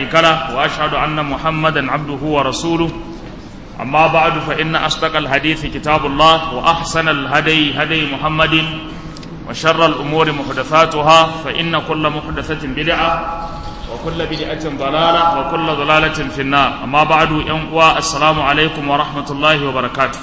شريك له وأشهد أن محمدا عبده ورسوله أما بعد فإن أصدق الحديث كتاب الله وأحسن الهدي هدي محمد وشر الأمور محدثاتها فإن كل محدثة بدعة وكل بدعة ضلالة وكل ضلالة في النار أما بعد ينقوى السلام عليكم ورحمة الله وبركاته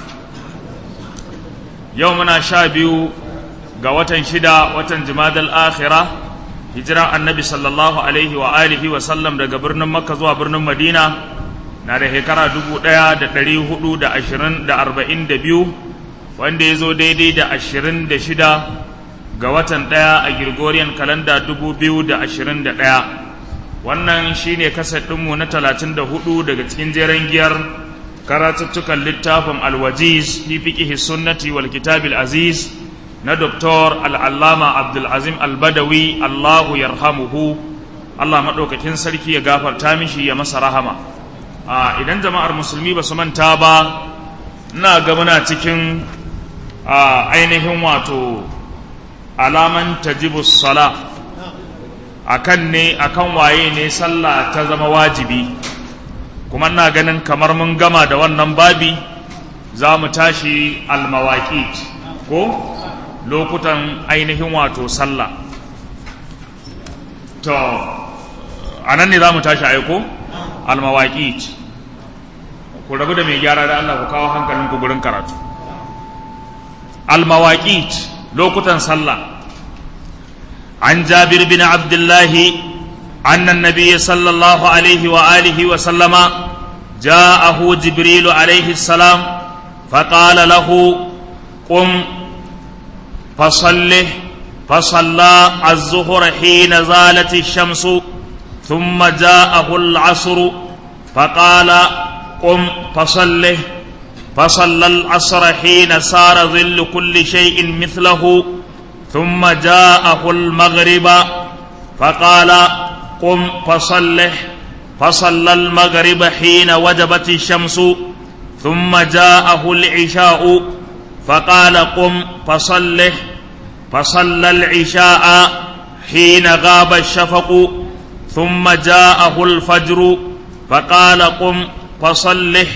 يومنا شابيو قوة شدا وتن جماد الآخرة هجرة النبي صلى الله عليه وآله وسلم daga birnin Makka zuwa birnin Madina na da shekara dubu ɗaya da ɗari hudu da ashirin da arba'in da biyu wanda ya zo daidai da ashirin da shida ga watan ɗaya a Gregorian kalanda dubu biyu da ashirin da ɗaya wannan shine kasar ɗinmu na talatin da hudu daga cikin jeren giyar karatuttukan littafin alwajiz fi fiqhi sunnati wal kitabil aziz na doktor al'allama abdulazim albadawi allahu yarhamuhu allah maɗaukakin sarki ya gafarta mishi ya masa rahama a idan jama'ar musulmi ba su manta ba ina ga muna cikin ainihin wato alaman tajibu sala akan ne akan waye ne sallah ta zama wajibi kuma ina ganin kamar mun gama da wannan babi za mu tashi almawaqit ko lokutan ainihin wato sallah to anan ne za mu tashi aiko almawaqit ku rabu da mai gyara da Allah ku kawo hankalinku gurin karatu almawaqit lokutan sallah an jabir bin abdullahi أن النبي صلى الله عليه وآله وسلم جاءه جبريل عليه السلام فقال له قم فصله فصلى الظهر حين زالت الشمس ثم جاءه العصر فقال قم فصله فصلى العصر حين صار ظل كل شيء مثله ثم جاءه المغرب فقال قم فصلح فصلى المغرب حين وجبت الشمس ثم جاءه العشاء فقال قم فصلح فصلى العشاء حين غاب الشفق ثم جاءه الفجر فقال قم فصلح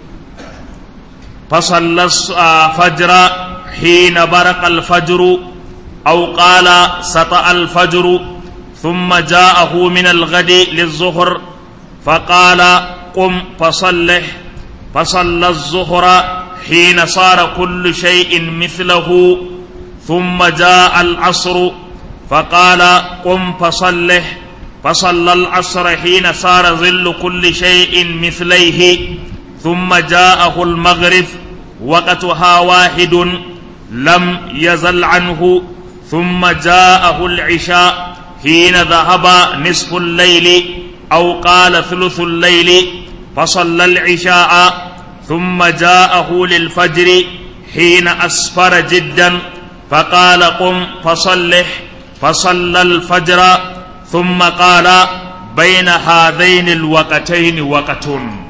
فصلى الفجر حين برق الفجر أو قال سطأ الفجر ثم جاءه من الغد للظهر فقال قم فصلح فصلى الظهر حين صار كل شيء مثله ثم جاء العصر فقال قم فصلح فصلى العصر حين صار ظل كل شيء مثليه ثم جاءه المغرب وقتها واحد لم يزل عنه ثم جاءه العشاء حين ذهب نصف الليل أو قال ثلث الليل فصلى العشاء ثم جاءه للفجر حين أسفر جدا فقال قم فصلح فصلى الفجر ثم قال بين هذين الوقتين وقت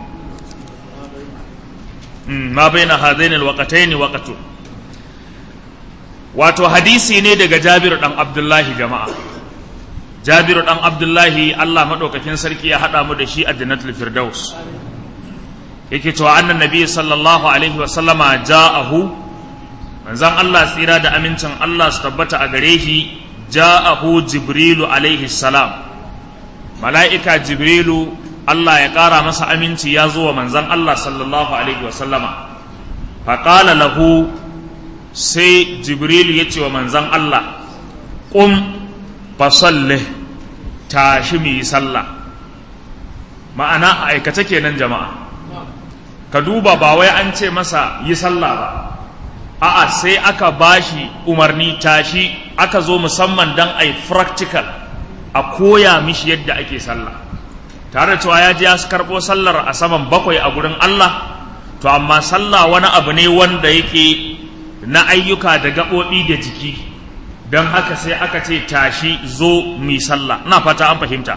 ما بين هذين الوقتين وقت wato hadisi ne daga jabiru dan abdullahi jama'a jabiru dan abdullahi allah maɗaukakin sarki ya haɗa mu da shi a jannatul firdaus yake cewa annan nabi sallallahu alaihi wa sallama ja'ahu manzon allah tsira da amincin allah su tabbata a gare shi ja'ahu jibrilu alaihi salam mala'ika jibrilu allah ya ƙara masa aminci ya zo wa manzon allah sallallahu alaihi wa sallama faƙala lahu sai jibrilu ya ce wa manzon allah ƙum fasallih tashi mu yi sallah ma'ana a aikace kenan jama'a ka duba ba wai an ce masa yi sallah ba a'a sai aka bashi umarni tashi aka zo musamman don a yi practical a koya mishi yadda ake sallah tare da cewa ya ji ya karɓo sallar a saman bakwai a gurin Allah to amma sallah wani abu ne wanda yake na ayyuka da gaɓoɓi da jiki don haka sai aka ce tashi zo mi sallah ina fata an fahimta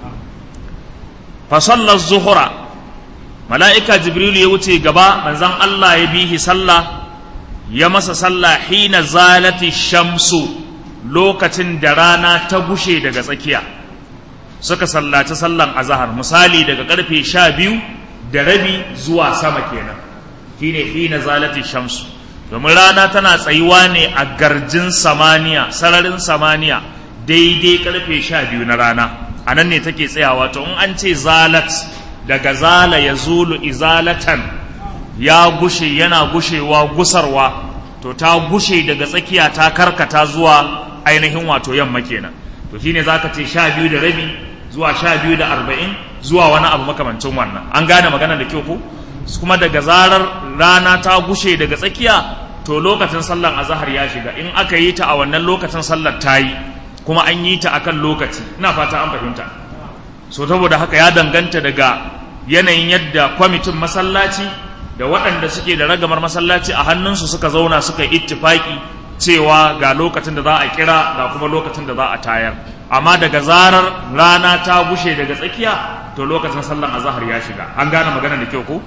fa sallar zuhura mala'ika jibrilu ya wuce gaba manzon Allah ya bihi sallah ya masa sallah hina zalati shamsu lokacin da rana ta gushe daga tsakiya suka sallaci sallan azahar misali daga karfe sha biyu da rabi zuwa sama kenan shine hina zalati shamsu domin rana tana tsayuwa ne a garjin samaniya sararin samaniya daidai karfe sha biyu na rana a nan ne take tsayawa to in an ce zalat daga zala ya zulu izalatan ya gushe yana gushewa gusarwa to ta gushe daga tsakiya ta karkata zuwa ainihin wato yamma kenan to shine zaka ce sha biyu da rabi zuwa sha biyu da arba'in zuwa wani abu makamancin wannan an gane magana da kyau ko kuma daga zarar rana ta gushe daga tsakiya to lokacin sallar azahar ya shiga in aka yi ta a wannan lokacin sallar ta yi kuma an yi ta akan lokaci ina fata an fahimta so saboda haka ya danganta daga yanayin yadda kwamitin masallaci da waɗanda suke da ragamar masallaci a hannunsu suka zauna suka yi ittifaki cewa ga lokacin da za a kira ga kuma lokacin da za a tayar amma daga zarar rana ta bushe daga tsakiya to lokacin sallan azahar ya shiga an gane magana da kyau ko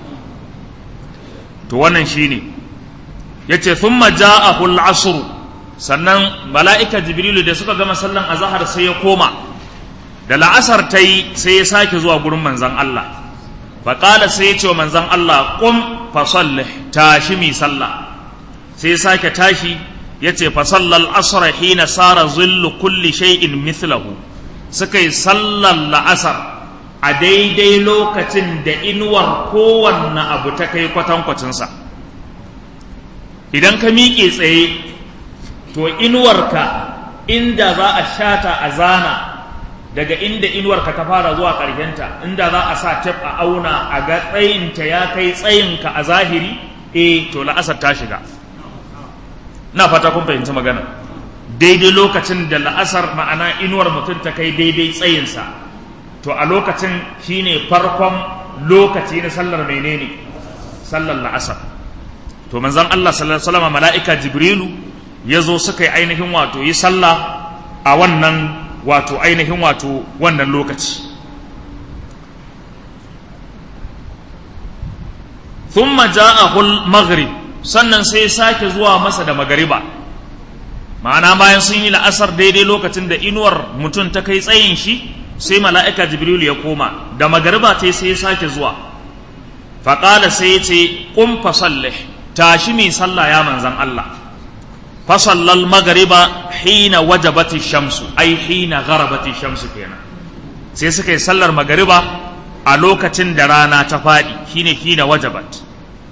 to wannan shine yace thumma ja'ahu al-asr sannan mala'ika jibrilu da suka gama sallan azahar sai ya koma da la'asar ta yi sai ya sake zuwa gurin manzon Allah faƙala sai ya ce wa manzon Allah qum fa sallih tashi mi sallah sai ya sake tashi ya ce fasallal asra hina sara zillu kulli shay'in mithlahu suka yi sallar la'asar a daidai lokacin da inuwar kowanne abu ta kai kwatankwacinsa idan ka miƙe tsaye to inuwarka inda za a shata a zana daga inda inuwarka ta fara zuwa ƙarshenta inda za a sa tef a auna a ga tsayinta ya kai tsayinka a zahiri eh to la'asar ta shiga na fata kun fahimci magana daidai lokacin da la'asar ma'ana inuwar mutum ta kai daidai tsayinsa to a lokacin shine farkon lokaci na sallar menene sallar la'asar to manzon Allah sallallahu alaihi wasallam mala'ika jibrilu ya zo suka yi ainihin wato yi sallah a wannan wato ainihin wato wannan lokaci thumma ja'ahu al-maghrib sannan sai sake zuwa masa da magariba ma'ana bayan sun yi la'asar daidai lokacin da inuwar mutum ta kai tsayin shi sai mala'ika jibrilu ya koma da magariba ta sai sake zuwa faƙala sai ya ce ƙun fasallih tashi mai sallah ya manzan Allah fasallal magariba hina wajabati shamsu ai hina gharabati shamsu kenan sai suka yi sallar magariba a lokacin da rana ta faɗi shine hina wajabat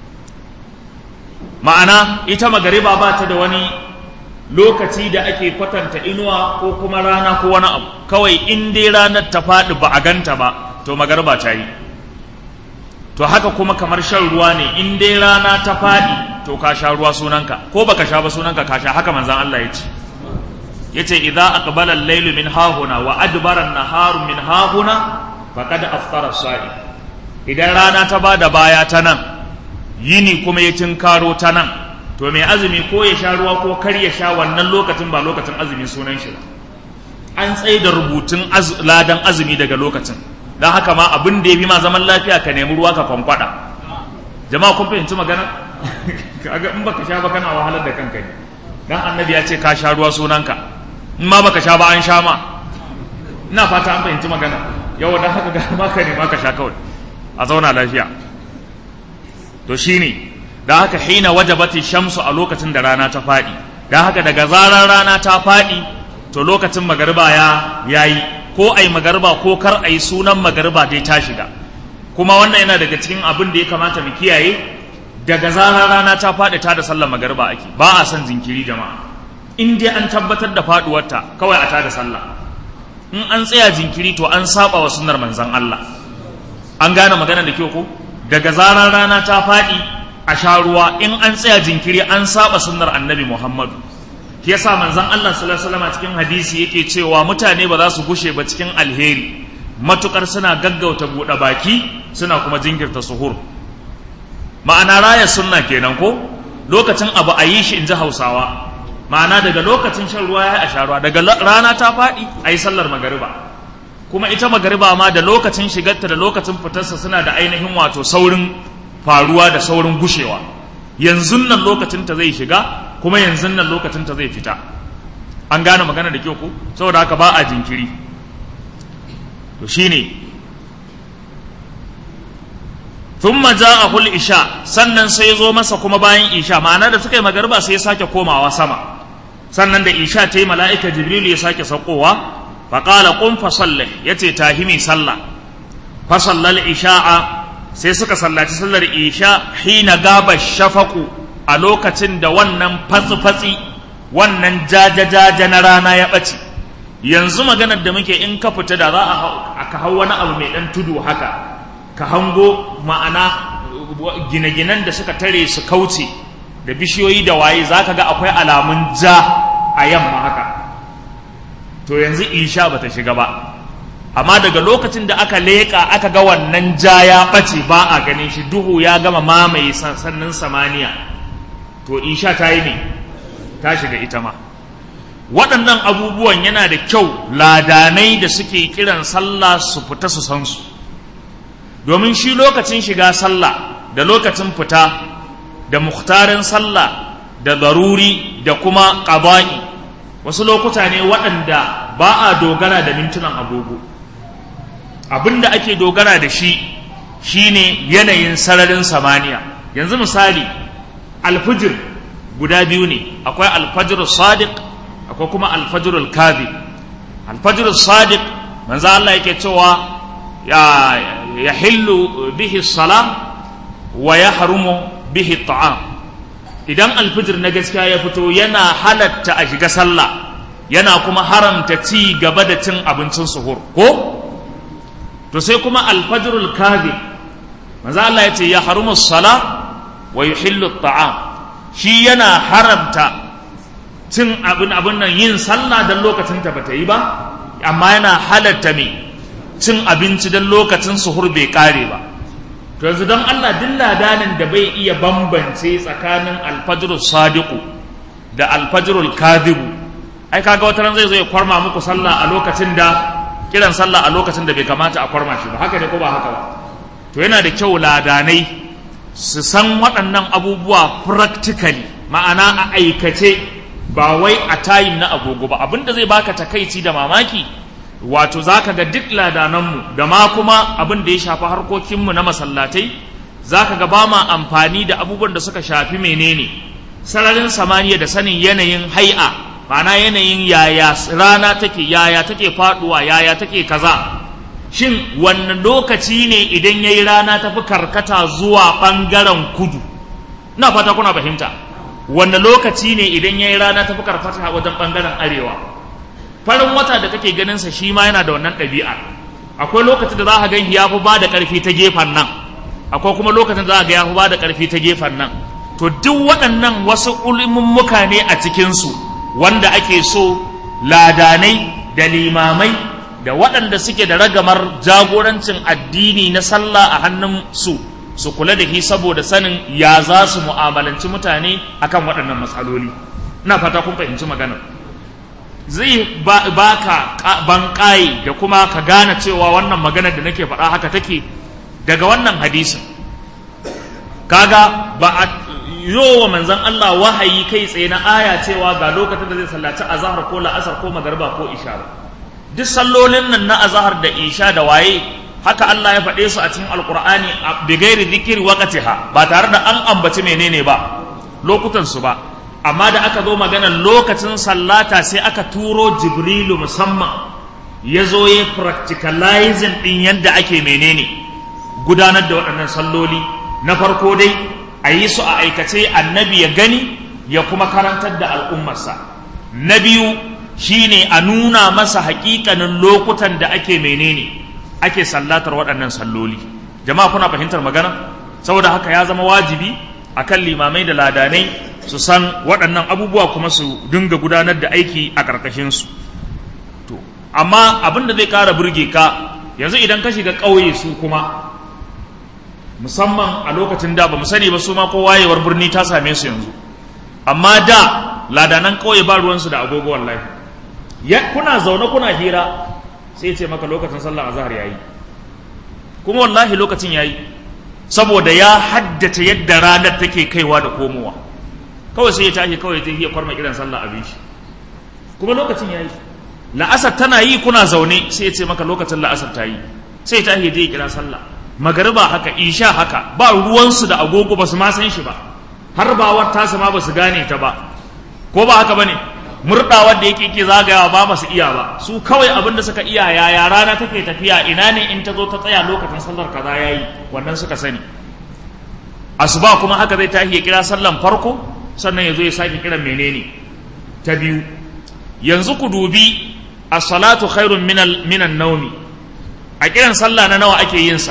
ma'ana ita magariba ba ta da wani lokaci da ake kwatanta inuwa ko kuma rana ko wani abu kawai in dai ranar ta faɗi ba a ganta ba to magariba ta yi to haka kuma kamar shan ruwa ne in dai rana ta faɗi to ka sha ruwa sunanka ko baka sha ba sunanka ka sha haka manzan Allah ya ce yace idza aqbala al-laylu min hahuna wa adbara an-naharu min hahuna faqad aftara as-sa'i idan rana ta bada baya ta nan yini kuma ya tinkaro ta nan to mai azumi ko ya sha ruwa ko kar ya sha wannan lokacin ba lokacin azumi sunan shi an tsaye da rubutun ladan azumi daga lokacin don haka ma abin da ya fi ma zaman lafiya ka nemi ruwa ka kwankwada jama'a kun fahimci magana kaga in baka sha ba kana wahalar da kanka ne dan annabi ya ce ka sha ruwa sunanka in ma baka sha ba an sha ma ina fata an fahimci magana yau dan haka ga ma ka nema ka sha kawai a zauna lafiya to shine da haka hina wajabati shamsu a lokacin da rana ta faɗi da haka daga zarar rana ta faɗi to lokacin magariba ya yayi ko ai magariba ko kar ai sunan magariba dai ta shiga kuma wannan yana daga cikin abin da ya kamata mu kiyaye daga zarar rana ta faɗi ta da sallar magariba ake ba a son jinkiri jama'a in dai an tabbatar da faɗuwarta kawai a ta da sallah in an tsaya jinkiri to an saba wa sunnar manzon Allah an gane magana da kyau ko daga zarar rana ta faɗi a sha ruwa in an tsaya jinkiri an saba sunnar annabi Muhammadu shi yasa manzon Allah sallallahu alaihi wasallam cikin hadisi yake cewa mutane ba za su gushe ba cikin alheri matukar suna gaggauta buɗe baki suna kuma jinkirta suhur ma'ana raya sunna kenan ko lokacin abu a yi shi in ji hausawa ma'ana daga lokacin shan ruwa ya a sha ruwa daga rana ta faɗi a yi sallar magariba kuma ita magariba ma da lokacin shigarta da lokacin fitarsa suna da ainihin wato saurin faruwa da saurin gushewa yanzu nan lokacin ta zai shiga kuma yanzu nan lokacin ta zai fita an gane magana da kyau ko saboda haka ba a jinkiri to shine thumma ja'ahu al-isha sannan sai zo masa kuma bayan isha ma'ana da suka yi magariba sai ya sake komawa sama sannan da isha ta yi mala'ika jibril ya sake saukowa fa qala qum fa salli yace tahimi sallah fa sallal isha'a sai suka sallaci sallar isha hina gaba shafaku a lokacin da wannan fatsi-fatsi wannan jaja-jaja na rana ya ɓace yanzu maganar da muke in ka fita da za a ka hau wani abu mai ɗan tudu haka ka hango ma'ana gine-ginen da suka tare su kauce da bishiyoyi da waye za ka ga akwai alamun ja a yamma haka to yanzu isha ba ta shiga ba amma daga lokacin da aka leƙa aka ga wannan ja ya ɓace ba a ganin shi duhu ya gama mamaye sannan samaniya to isha ta yi ne ta shiga ita ma waɗannan abubuwan yana da kyau ladanai da suke kiran sallah su fita su san su domin shi lokacin shiga sallah da lokacin fita da muhtarin sallah da daruri da kuma ƙaba'i wasu lokuta ne waɗanda ba a dogara da mintunan agogo abinda ake dogara da shi shine yanayin sararin samaniya yanzu misali alfijir guda biyu ne akwai alfajir sadiq akwai kuma alfajir kadhib alfajir sadiq manzo Allah yake cewa ya yahillu bihi salam wa yahrumu bihi ta'am idan alfijir na gaskiya ya fito yana halatta a shiga sallah yana kuma haramta ci gaba da cin abincin suhur ko to sai kuma alfajirul kadhib manzo Allah ya ce ya harumu sala wa yuhillu ta'am shi yana haramta cin abin abin nan yin sallah dan lokacin ta bata yi ba amma yana halatta me cin abinci dan lokacin suhur bai kare ba to yanzu don Allah duk ladanin da bai iya bambance tsakanin alfajirul sadiqu da alfajirul kadhibu ai kaga wata ran zai zo ya kwarma muku sallah a lokacin da kiran sallah a lokacin da bai kamata a kwarma shi ba haka ne ko ba haka ba to yana da kyau ladanai su san waɗannan abubuwa practically ma'ana a aikace ba wai a tayin na agogo ba abinda zai baka takaici da mamaki wato zaka ga duk ladananmu da ma kuma abin da ya shafi harkokinmu na masallatai zaka ga ba ma amfani da abubuwan da suka shafi menene sararin samaniya da sanin yanayin hai'a ma'ana yanayin yaya rana take yaya take faduwa yaya take kaza shin wanne lokaci ne idan yayi rana tafi karkata zuwa bangaren kudu ina fata kuna fahimta wanne lokaci ne idan yayi rana tafi karkata wajen bangaren arewa farin wata da kake ganin sa shi ma yana da wannan ɗabi'a akwai lokacin da za ka gan ya fi ba da ƙarfi ta gefen nan akwai kuma lokacin da za ka ga ya fi ba da ƙarfi ta gefen nan to duk waɗannan wasu muka ne a cikinsu wanda ake so ladanai da limamai da waɗanda suke da ragamar jagorancin addini na sallah a hannun su su kula da shi saboda sanin ya za su mu'amalanci mutane akan waɗannan matsaloli ina fata kun fahimci maganar zai ba ka banƙaye da kuma ka gane cewa wannan maganar da nake faɗa haka take daga wannan hadisin kaga ba a yo wa manzan Allah wahayi kai tsaye na aya cewa ga lokacin da zai sallaci azahar ko la'asar ko magarba ko isha ba duk sallolin nan na azahar da isha da waye haka Allah ya faɗe su a cikin alkur'ani bi gairi zikiri waqtiha ba tare da an ambaci menene ba lokutan su ba amma da aka zo maganar lokacin sallata sai aka turo jibrilu musamman ya zo ya practicalizing din yadda ake menene gudanar da waɗannan salloli na farko dai a yi su a aikace annabi ya gani ya kuma karantar da al'ummarsa na biyu shine a nuna masa hakikanin lokutan da ake menene ake sallatar waɗannan salloli jama'a kuna fahimtar magana saboda haka ya zama wajibi akan limamai da ladanai su san waɗannan abubuwa kuma su dinga gudanar da aiki a ƙarƙashinsu to amma abin da zai ƙara burge ka yanzu idan ka shiga ƙauye su kuma musamman a lokacin da ba mu sani ba su ma ko wayewar birni ta same su yanzu amma da ladanan ƙauye ba ruwansu da agogo wallahi ya kuna zaune kuna hira sai ce maka lokacin sallar azhar yayi kuma wallahi lokacin yayi saboda ya haddace yadda ranar take kaiwa da komowa kawai sai ya tashi kawai ta iya kwarma kiran sallah abin shi kuma lokacin yayi la'asar tana yi kuna zaune sai ya ce maka lokacin la'asar ta yi sai ta je ya kira sallah magariba haka isha haka ba ruwansu da agogo ba su ma san shi ba har bawar tasa ma ba su gane ta ba ko ba haka bane murɗawar da yake ke zagayawa ba su iya ba su kawai abin da suka iya yaya rana take tafiya ina ne in ta zo ta tsaya lokacin sallar kaza yayi wannan suka sani asuba kuma haka zai tashi ya kira sallan farko sannan ya zo ya sake kiran menene ta biyu yanzu ku dubi as-salatu khairun minal minan naumi a kiran sallah na nawa ake yin sa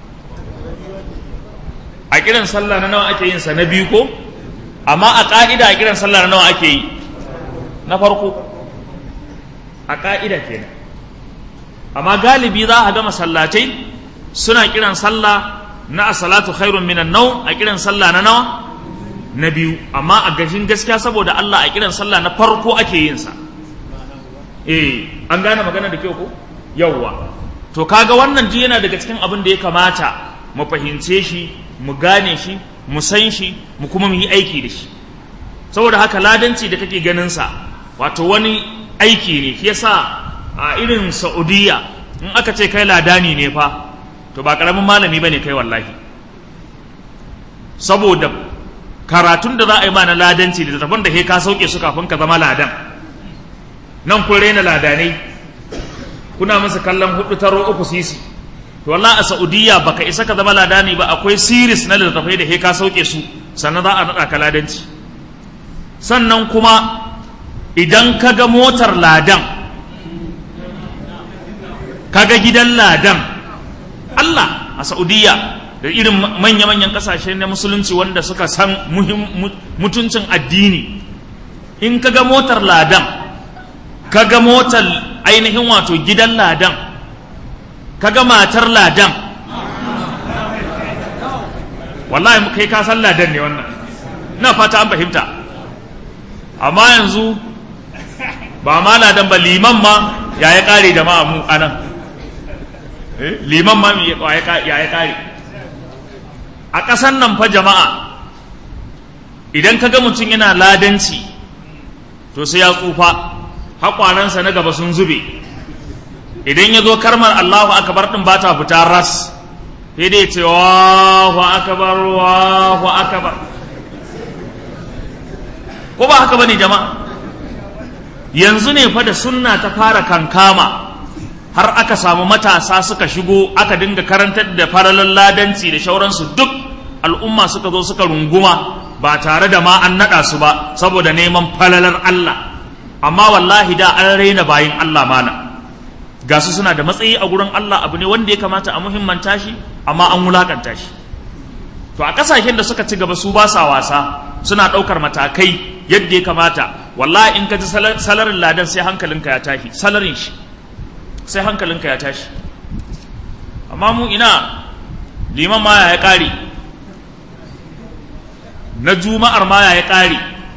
a kiran sallah na nawa ake yin sa na biyu ko amma a ka'ida a kiran sallah na nawa ake yi na farko a ka'ida kenan amma galibi za a ga masallatai suna kiran sallah na as-salatu khairun minan naum a kiran sallah na nawa na biyu amma a gashin gaskiya saboda Allah a kiran sallah na farko ake yin sa eh an gane magana da kyau ko yawwa to kaga wannan ji yana daga cikin abin da ya kamata mu fahimce shi mu gane shi mu san shi mu kuma mu yi aiki da shi saboda haka ladanci da kake ganin sa wato wani aiki ne shi yasa a irin Saudiya in aka ce kai ladani ne fa to ba karamin malami bane kai wallahi saboda karatun da za a yi ma na ladanci da tafan da ke ka sauke su kafin ka zama ladan nan kun raina ladanai kuna masa kallon hudu taro uku sisi to wallahi a saudiya baka isa ka zama ladani ba akwai siris na littattafai da ke ka sauke su sannan za a naɗa ka ladanci sannan kuma idan ka ga motar ladan ka ga gidan ladan Allah a saudiya da irin manya-manyan kasashe na musulunci wanda suka san mutuncin addini in ka ga motar ladan ka ga motar ainihin wato gidan ladan ka ga matar ladan wallahi kai ka san ladan ne wannan ina fata an fahimta amma yanzu ba ma ladan ba liman ma ya ya kare jama'a mu anan liman ma ya ya kare a ƙasan nan fa jama'a idan ka ga mutum yana ladanci to sai ya tsufa haƙwanansa na gaba sun zube idan ya zo karmar Allahu akabar ɗin ba ta fita ras sai dai ce wahu akabar wahu akabar ko ba haka bane jama'a yanzu ne fa da sunna ta fara kankama har aka samu matasa suka shigo aka dinga karantar da faralin ladanci da shauransu duk al'umma suka zo suka runguma ba tare da ma an naɗa su ba saboda neman falalar Allah amma wallahi da an raina bayin Allah mana ga su suna da matsayi a gurin Allah abu ne wanda ya kamata a muhimmanta shi amma an wulakanta shi to a ƙasashen da suka ci gaba su ba sa wasa suna ɗaukar matakai yadda ya kamata wallahi in ka ji salarin ladan sai hankalinka ya tashi salarin shi sai hankalinka ya tashi amma mu ina liman ma ya ƙare na juma'ar ma ya ƙare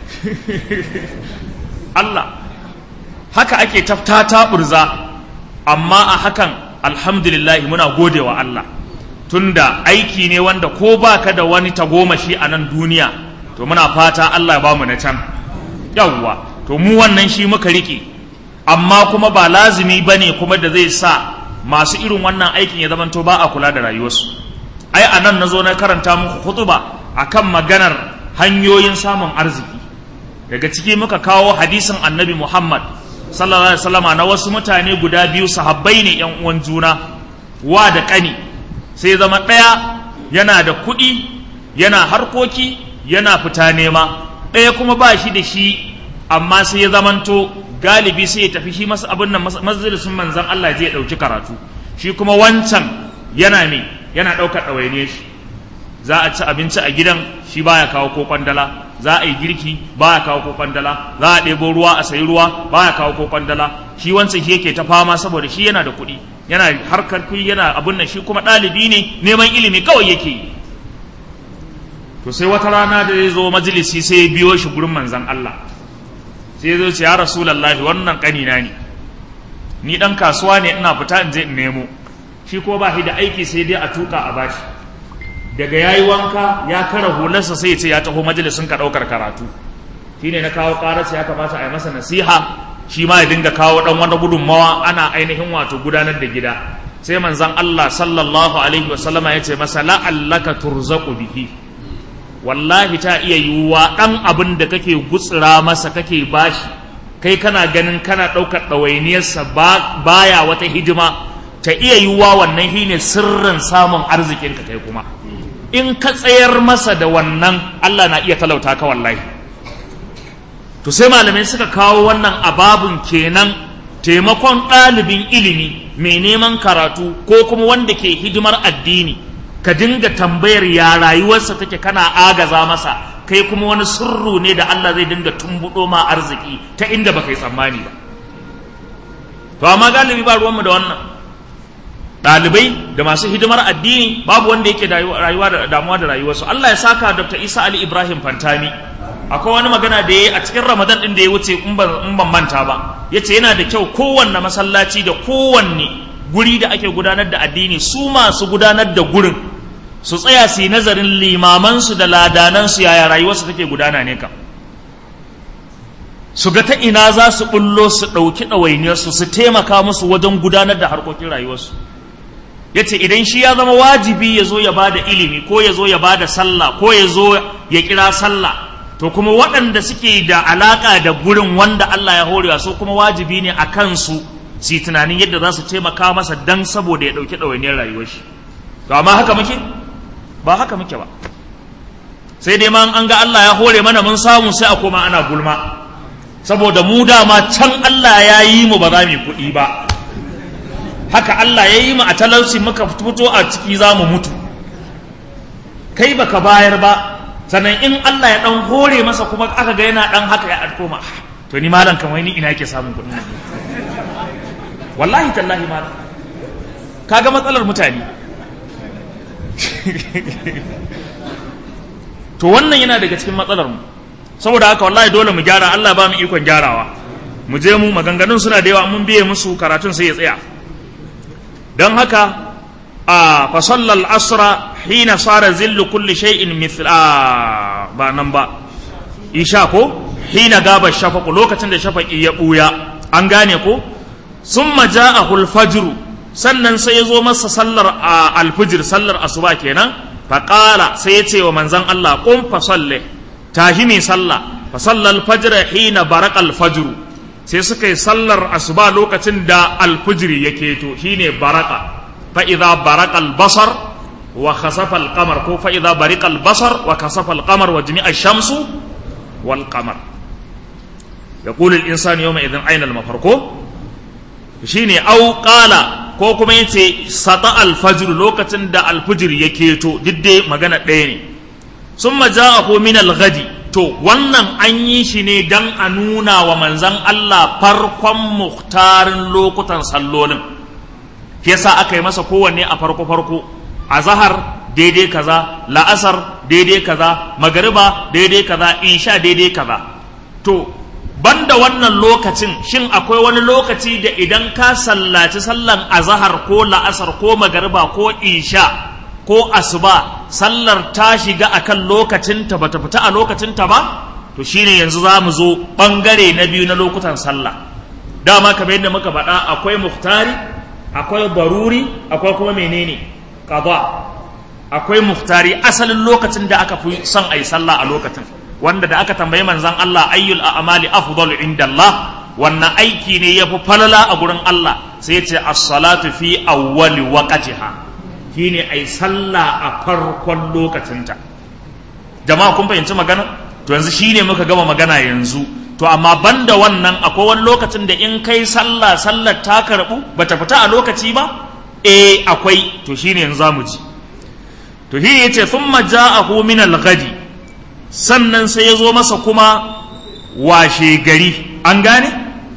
Allah haka ake tafta taɓurza amma a hakan alhamdulillah muna gode wa Allah tunda aiki ne wanda ko baka da wani tagomashi a nan duniya to muna fata Allah ya ba mu na can yawwa to mu wannan shi muka riƙe amma kuma ba lazimi ba ne kuma da zai sa masu irin wannan aikin ya zamanto ba a kula da rayuwarsu ai a nan na zo na karanta muku hutuba akan maganar hanyoyin samun arziki daga ciki muka kawo hadisin annabi muhammad sallallahu alaihi wasallama na wasu mutane guda biyu sahabbai ne yan uwan juna wa da kani sai zama ɗaya yana da kuɗi yana harkoki yana fita nema ɗaya kuma ba shi da shi amma sai ya zamanto galibi sai ya tafi shi masa abin nan majalisun manzan Allah zai ɗauki karatu shi kuma wancan yana me yana ɗaukar ɗawaine shi za a ci abinci a gidan shi baya kawo ko kwandala za a yi girki baya kawo ko kwandala za a ɗebo ruwa a sayi ruwa baya kawo ko kwandala shi wancan shi yake ta fama saboda shi yana da kuɗi yana harkar kuɗi yana abin nan shi kuma ɗalibi ne neman ilimi kawai yake yi to sai wata rana da ya zo majalisi sai ya biyo shi gurin manzan Allah sai ya zo ce ya rasulallahi wannan ƙanina ne ni ɗan kasuwa ne ina fita in je in nemo shi ko ba shi da aiki sai dai a tuka a bashi daga yayi wanka ya kara hularsa sai ya ce ya taho majalisin ka ɗaukar karatu shine na kawo ƙararsa ya kamata a yi masa nasiha shi ma ya dinga kawo dan wani gudunmawa ana ainihin wato gudanar da gida sai manzon Allah sallallahu alaihi wasallama ya ce masa la'allaka turzaqu bihi wallahi ta iya yiwuwa dan abin da kake gutsira masa kake bashi kai kana ganin kana ɗaukar ɗawainiyarsa baya wata hidima ta iya yiwuwa wannan shine sirrin samun arzikinka kai kuma in ka tsayar masa da wannan Allah na iya talauta ka wallahi to sai malamai suka kawo wannan ababun kenan taimakon ɗalibin ilimi mai neman karatu ko kuma wanda ke hidimar addini ka dinga tambayar ya rayuwarsa take kana agaza masa kai kuma wani sirru ne da Allah zai dinga tumbuɗo ma arziki ta inda baka yi tsammani ba to amma galibi ba ruwanmu da wannan ɗalibai da masu hidimar addini babu wanda yake rayuwa da damuwa da rayuwarsu Allah ya saka Dr. Isa Ali Ibrahim Fantami akwai wani magana da yayi a cikin Ramadan din da ya wuce in ban manta ba yace yana da kyau kowanne masallaci da kowanne guri da ake gudanar da addini su masu gudanar da gurin su tsaya su yi nazarin limamansu da ladanansu yaya rayuwarsu take gudana ne kam su ga ta ina za su bullo su ɗauki ɗawainiyarsu su taimaka musu wajen gudanar da harkokin rayuwarsu ya ce idan shi ya zama wajibi ya zo ya ba da ilimi ko ya zo ya ba da sallah ko ya zo ya kira sallah to kuma waɗanda suke da alaƙa da gurin wanda Allah ya horewa su kuma wajibi ne a kansu su yi tunanin yadda za su taimaka masa dan saboda ya ɗauki ɗawainiyar rayuwar shi to amma haka muke ba haka muke ba sai dai ma an ga Allah ya hore mana mun samu sai a koma ana gulma saboda mu dama can Allah ya yi mu ba za mu kuɗi ba haka Allah ya yi mu a talauci muka fito a ciki za mu mutu kai baka bayar ba sannan in Allah ya dan hore masa kuma aka ga yana dan haka ya koma to ni malam kamar ni ina yake samun kuɗi wallahi tallahi malam kaga matsalar mutane to wannan yana daga cikin matsalar mu saboda haka wallahi dole mu gyara Allah ba mu ikon gyarawa mu je mu maganganun suna da yawa mun biye musu karatun sai ya tsaya don haka a fasallal asra hina sara zillu kulli shay'in mithl a ba nan ba isha ko hina gaba shafaqu lokacin da shafaqi ya buya an gane ko summa ja'ahu al-fajr sannan sai ya zo masa sallar al-fajr sallar asuba kenan faqala sai ya ce wa manzon Allah qum fa salli tahimi sallah fa sallal fajr hina baraka al-fajr sai suka yi sallar asuba lokacin da alfujiri ya keto shine baraka fa idza baraka albasar wa khasafa alqamar ko fa idza barika albasar wa khasafa alqamar wa jami'a ash-shamsu wal qamar yaqulu al-insanu yawma idhin ayna al-mafar ko shine au qala ko kuma yace sata al-fajr lokacin da al-fujr ya keto didde magana ɗaya ne summa ja'ahu min al-ghadi to wannan an yi shi ne don a nuna wa manzan Allah farkon muhtarin lokutan sallolin yasa aka yi masa kowanne a farko-farko a zahar daidai kaza la'asar daidai kaza magariba daidai kaza isha daidai kaza to banda wannan lokacin shin akwai wani lokaci da idan ka sallaci sallan azahar ko la'asar ko magariba ko isha ko asuba sallar ta shiga akan lokacinta bata fita a lokacinta ba to shine yanzu za mu zo bangare na biyu na lokutan sallah dama kamar yadda muka faɗa akwai muhtari akwai baruri akwai kuma menene qada akwai muhtari asalin lokacin da aka fi son ayi sallah a lokacin wanda da aka tambayi manzon Allah ayyul a'mali afdalu indallah wannan aiki ne yafi falala a gurin Allah sai ya ce as-salatu fi awwali waqtiha shine ai sallah a farkon lokacinta jama'a kun fahimci magana to yanzu shine muka gama magana yanzu to amma banda wannan akwai wani lokacin da in kai sallah sallar ta karbu bata fita a lokaci ba eh akwai to shine yanzu zamu ji to shi yace thumma ja'ahu min al-ghadi sannan sai ya zo masa kuma washe gari an gane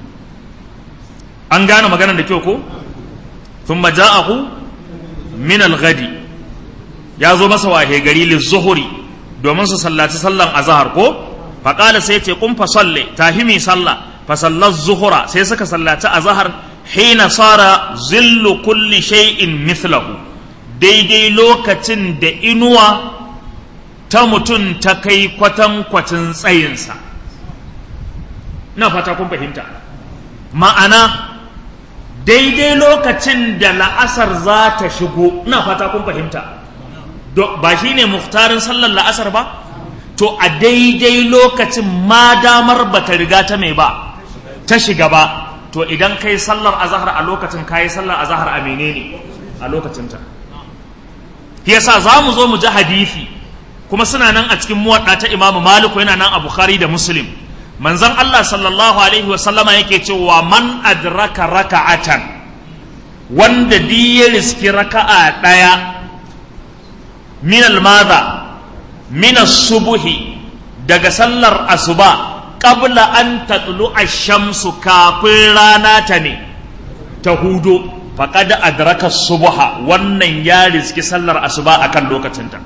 an gane maganar da kyau ko thumma ja'ahu min al-ghadi ya zo masa wahe gari lizuhuri domin su sallaci sallan azhar ko faqala sai ce kun fa salli tahimi salla fa sallat zuhura sai suka sallaci azhar hina sara zillu kulli shay'in mithlahu daidai lokacin da inuwa ta mutum ta kai kwatan kwatin tsayinsa na fata kun fahimta ma'ana daidai lokacin da la'asar za ta shigo ina fata kun fahimta ba shi ne muhtarin sallar la'asar ba to a daidai lokacin ma damar ba ta riga ta mai ba ta shiga ba to idan kai sallar azahar a lokacin kayi sallar azahar a menene a lokacinta yasa za mu zo mu ji hadisi kuma suna nan a cikin muwadda ta imamu maliku yana nan a bukhari da muslim manzon allah sallallahu alaihi wasallama yake cewa man adraka raka'atan wanda di ya riski raka'a ɗaya min almaza min subuhi daga sallar asuba qabla an tatlu ash-shamsu kafin rana ta ne ta hudo faqad adraka subha wannan ya riski sallar asuba akan lokacinta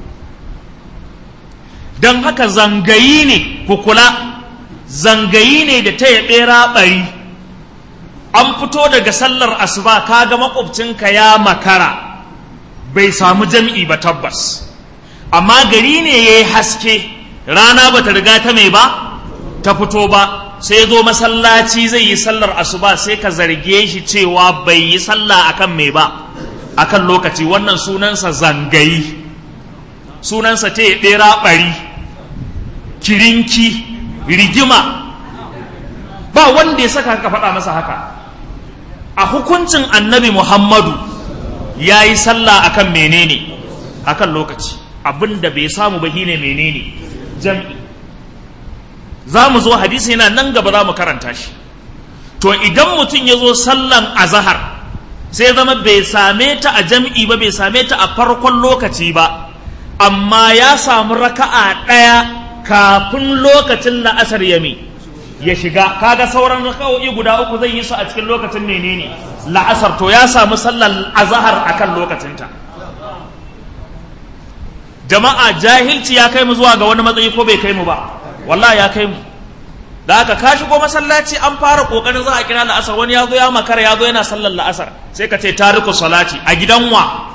dan haka zangayi ne kukula zangayi ne da ta yaɓe raɓari an fito daga sallar asuba kaga makwabcinka ya makara bai samu jam'i ba tabbas amma gari ne ya yi haske rana ba ta riga ta mai ba ta fito ba sai zo masallaci zai yi sallar asuba sai ka zarge shi cewa bai yi sallah akan mai ba akan lokaci wannan sunansa zangayi sunansa ta ɗera ɓari kirinki rigima ba wanda ya saka ka faɗa masa haka a hukuncin annabi muhammadu ya yi sallah akan menene akan lokaci abin da bai samu ba shine menene jam'i za mu zo hadisi yana nan gaba za mu karanta shi to idan mutum ya zo sallan azahar sai zama bai same ta a jam'i ba bai same ta a farkon lokaci ba amma ya samu raka'a ɗaya kafin lokacin la'asar yami ya shiga kaga sauran raka'o'i guda uku zai yi su a cikin lokacin menene la'asar to ya samu sallar azahar akan lokacinta jama'a jahilci ya kai mu zuwa ga wani matsayi ko bai kai mu ba wallahi ya kai mu da haka ka shigo masallaci an fara kokarin za a kira la'asar wani ya zo ya makara ya zo yana sallar la'asar sai ka ce tariku salati a gidan wa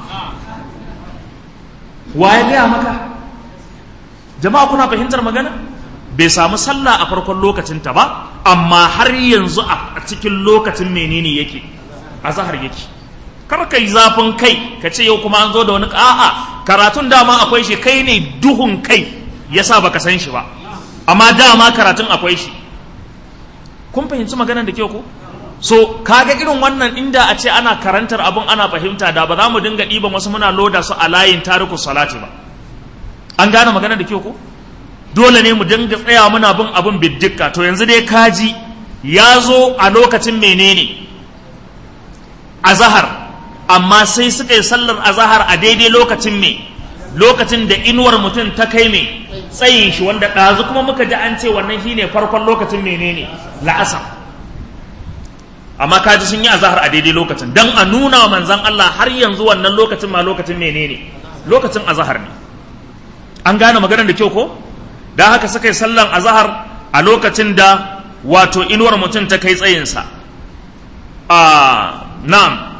wa ya gaya maka jama'a kuna fahimtar magana bai samu sallah a farkon lokacinta ba amma har yanzu a cikin lokacin menene yake a zahar yake kar ka yi zafin kai ka ce yau kuma an zo da wani a'a karatun dama akwai shi kai ne duhun kai yasa baka san shi ba amma dama karatun akwai shi kun fahimci maganar da kyau ko so kaga irin wannan inda a ce ana karantar abun ana fahimta da ba za mu dinga ɗiban wasu muna loda su a layin tariku salati ba an gane maganar da kyau ko dole ne mu dinga tsaya muna bin abin biddika to yanzu dai kaji ya zo a lokacin menene azahar amma sai suka yi sallar azahar a daidai lokacin me lokacin da inuwar mutum ta kai me tsayin shi wanda ɗazu kuma muka ji an ce wannan shine farkon lokacin menene la'asar amma kaji sun yi azahar a daidai lokacin dan a nuna wa manzan Allah har yanzu wannan lokacin ma lokacin menene lokacin azahar ne an gane maganar da kyau ko da haka suka yi sallan azahar a lokacin da wato inuwar mutum ta kai tsayinsa a na'am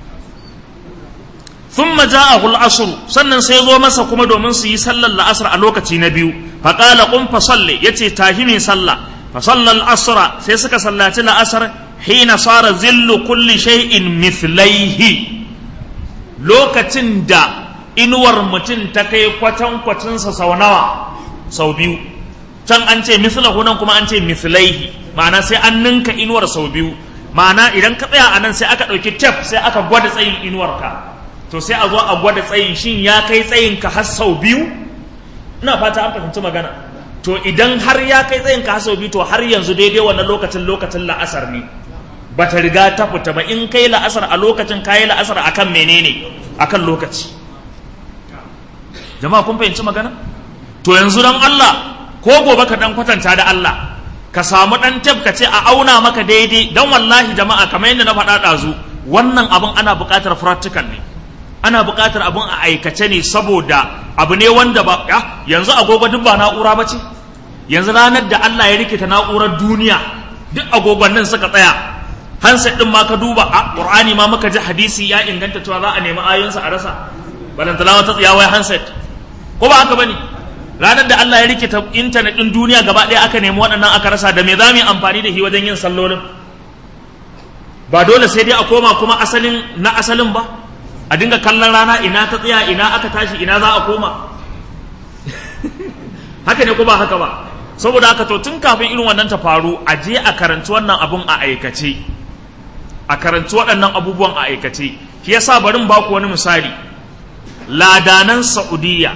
thumma ja'ahu al-asr sannan sai zo masa kuma domin su yi sallar la'asar a lokaci na biyu fa qala qum fa salli yace tahi ne sallah fa sallal asra sai suka sallaci la'asar hina sara zillu kulli shay'in mithlaihi lokacin da inuwar mutum ta kai kwatan kwacinsa sau nawa sau biyu can an ce mislahu nan kuma an ce mislaihi ma'ana sai an ninka inuwar sau biyu ma'ana idan ka tsaya a nan sai aka ɗauki tef sai aka gwada tsayin inuwarka to sai a zo a gwada tsayin shin ya kai tsayin ka har sau biyu ina fata an fahimci magana to idan har ya kai tsayin ka har sau biyu to har yanzu daidai wannan lokacin lokacin la'asar ne ba ta riga ta fita ba in kai la'asar a lokacin kayi la'asar akan menene akan lokaci jama'a kun fahimci magana to yanzu dan Allah ko gobe ka dan kwatanta da Allah ka samu dan tab ka ce a auna maka daidai dan wallahi jama'a kamar yadda na faɗa ɗazu wannan abin ana buƙatar practical ne ana buƙatar abin a aikace ne saboda abu ne wanda ba ya yanzu agogo duk ba na'ura ba ce yanzu ranar da Allah ya rikita na'urar duniya duk agogon nan suka tsaya handset din ma ka duba a Qur'ani ma muka ji hadisi ya inganta cewa za a nemi ayoyinsa a rasa balantana wata tsiyawai handset ko ba haka bane ranar da Allah ya rikita intanet din duniya gaba ɗaya aka nemi waɗannan aka rasa da me za mu yi amfani da shi wajen yin sallolin ba dole sai dai a koma kuma asalin na asalin ba a dinga kallon rana ina ta tsaya ina aka tashi ina za a koma haka ne ko ba haka ba saboda haka to tun kafin irin wannan ta faru a je a karanci wannan abun a aikace a karanci waɗannan abubuwan a aikace shi yasa barin baku wani misali ladanan saudiya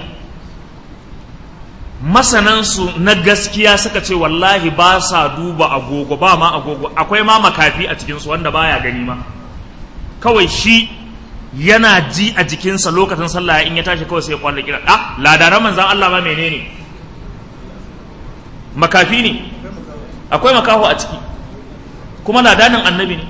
masanansu na gaskiya suka ce wallahi ba sa duba agogo ba ma agogo akwai ma makafi a cikinsu wanda baya gani ma kawai shi yana ji a jikinsa lokacin sallah in ya tashi kawai sai ya kwallo kira ah ladaran manzan Allah ma menene makafi ne akwai makaho a ciki kuma ladanin annabi ne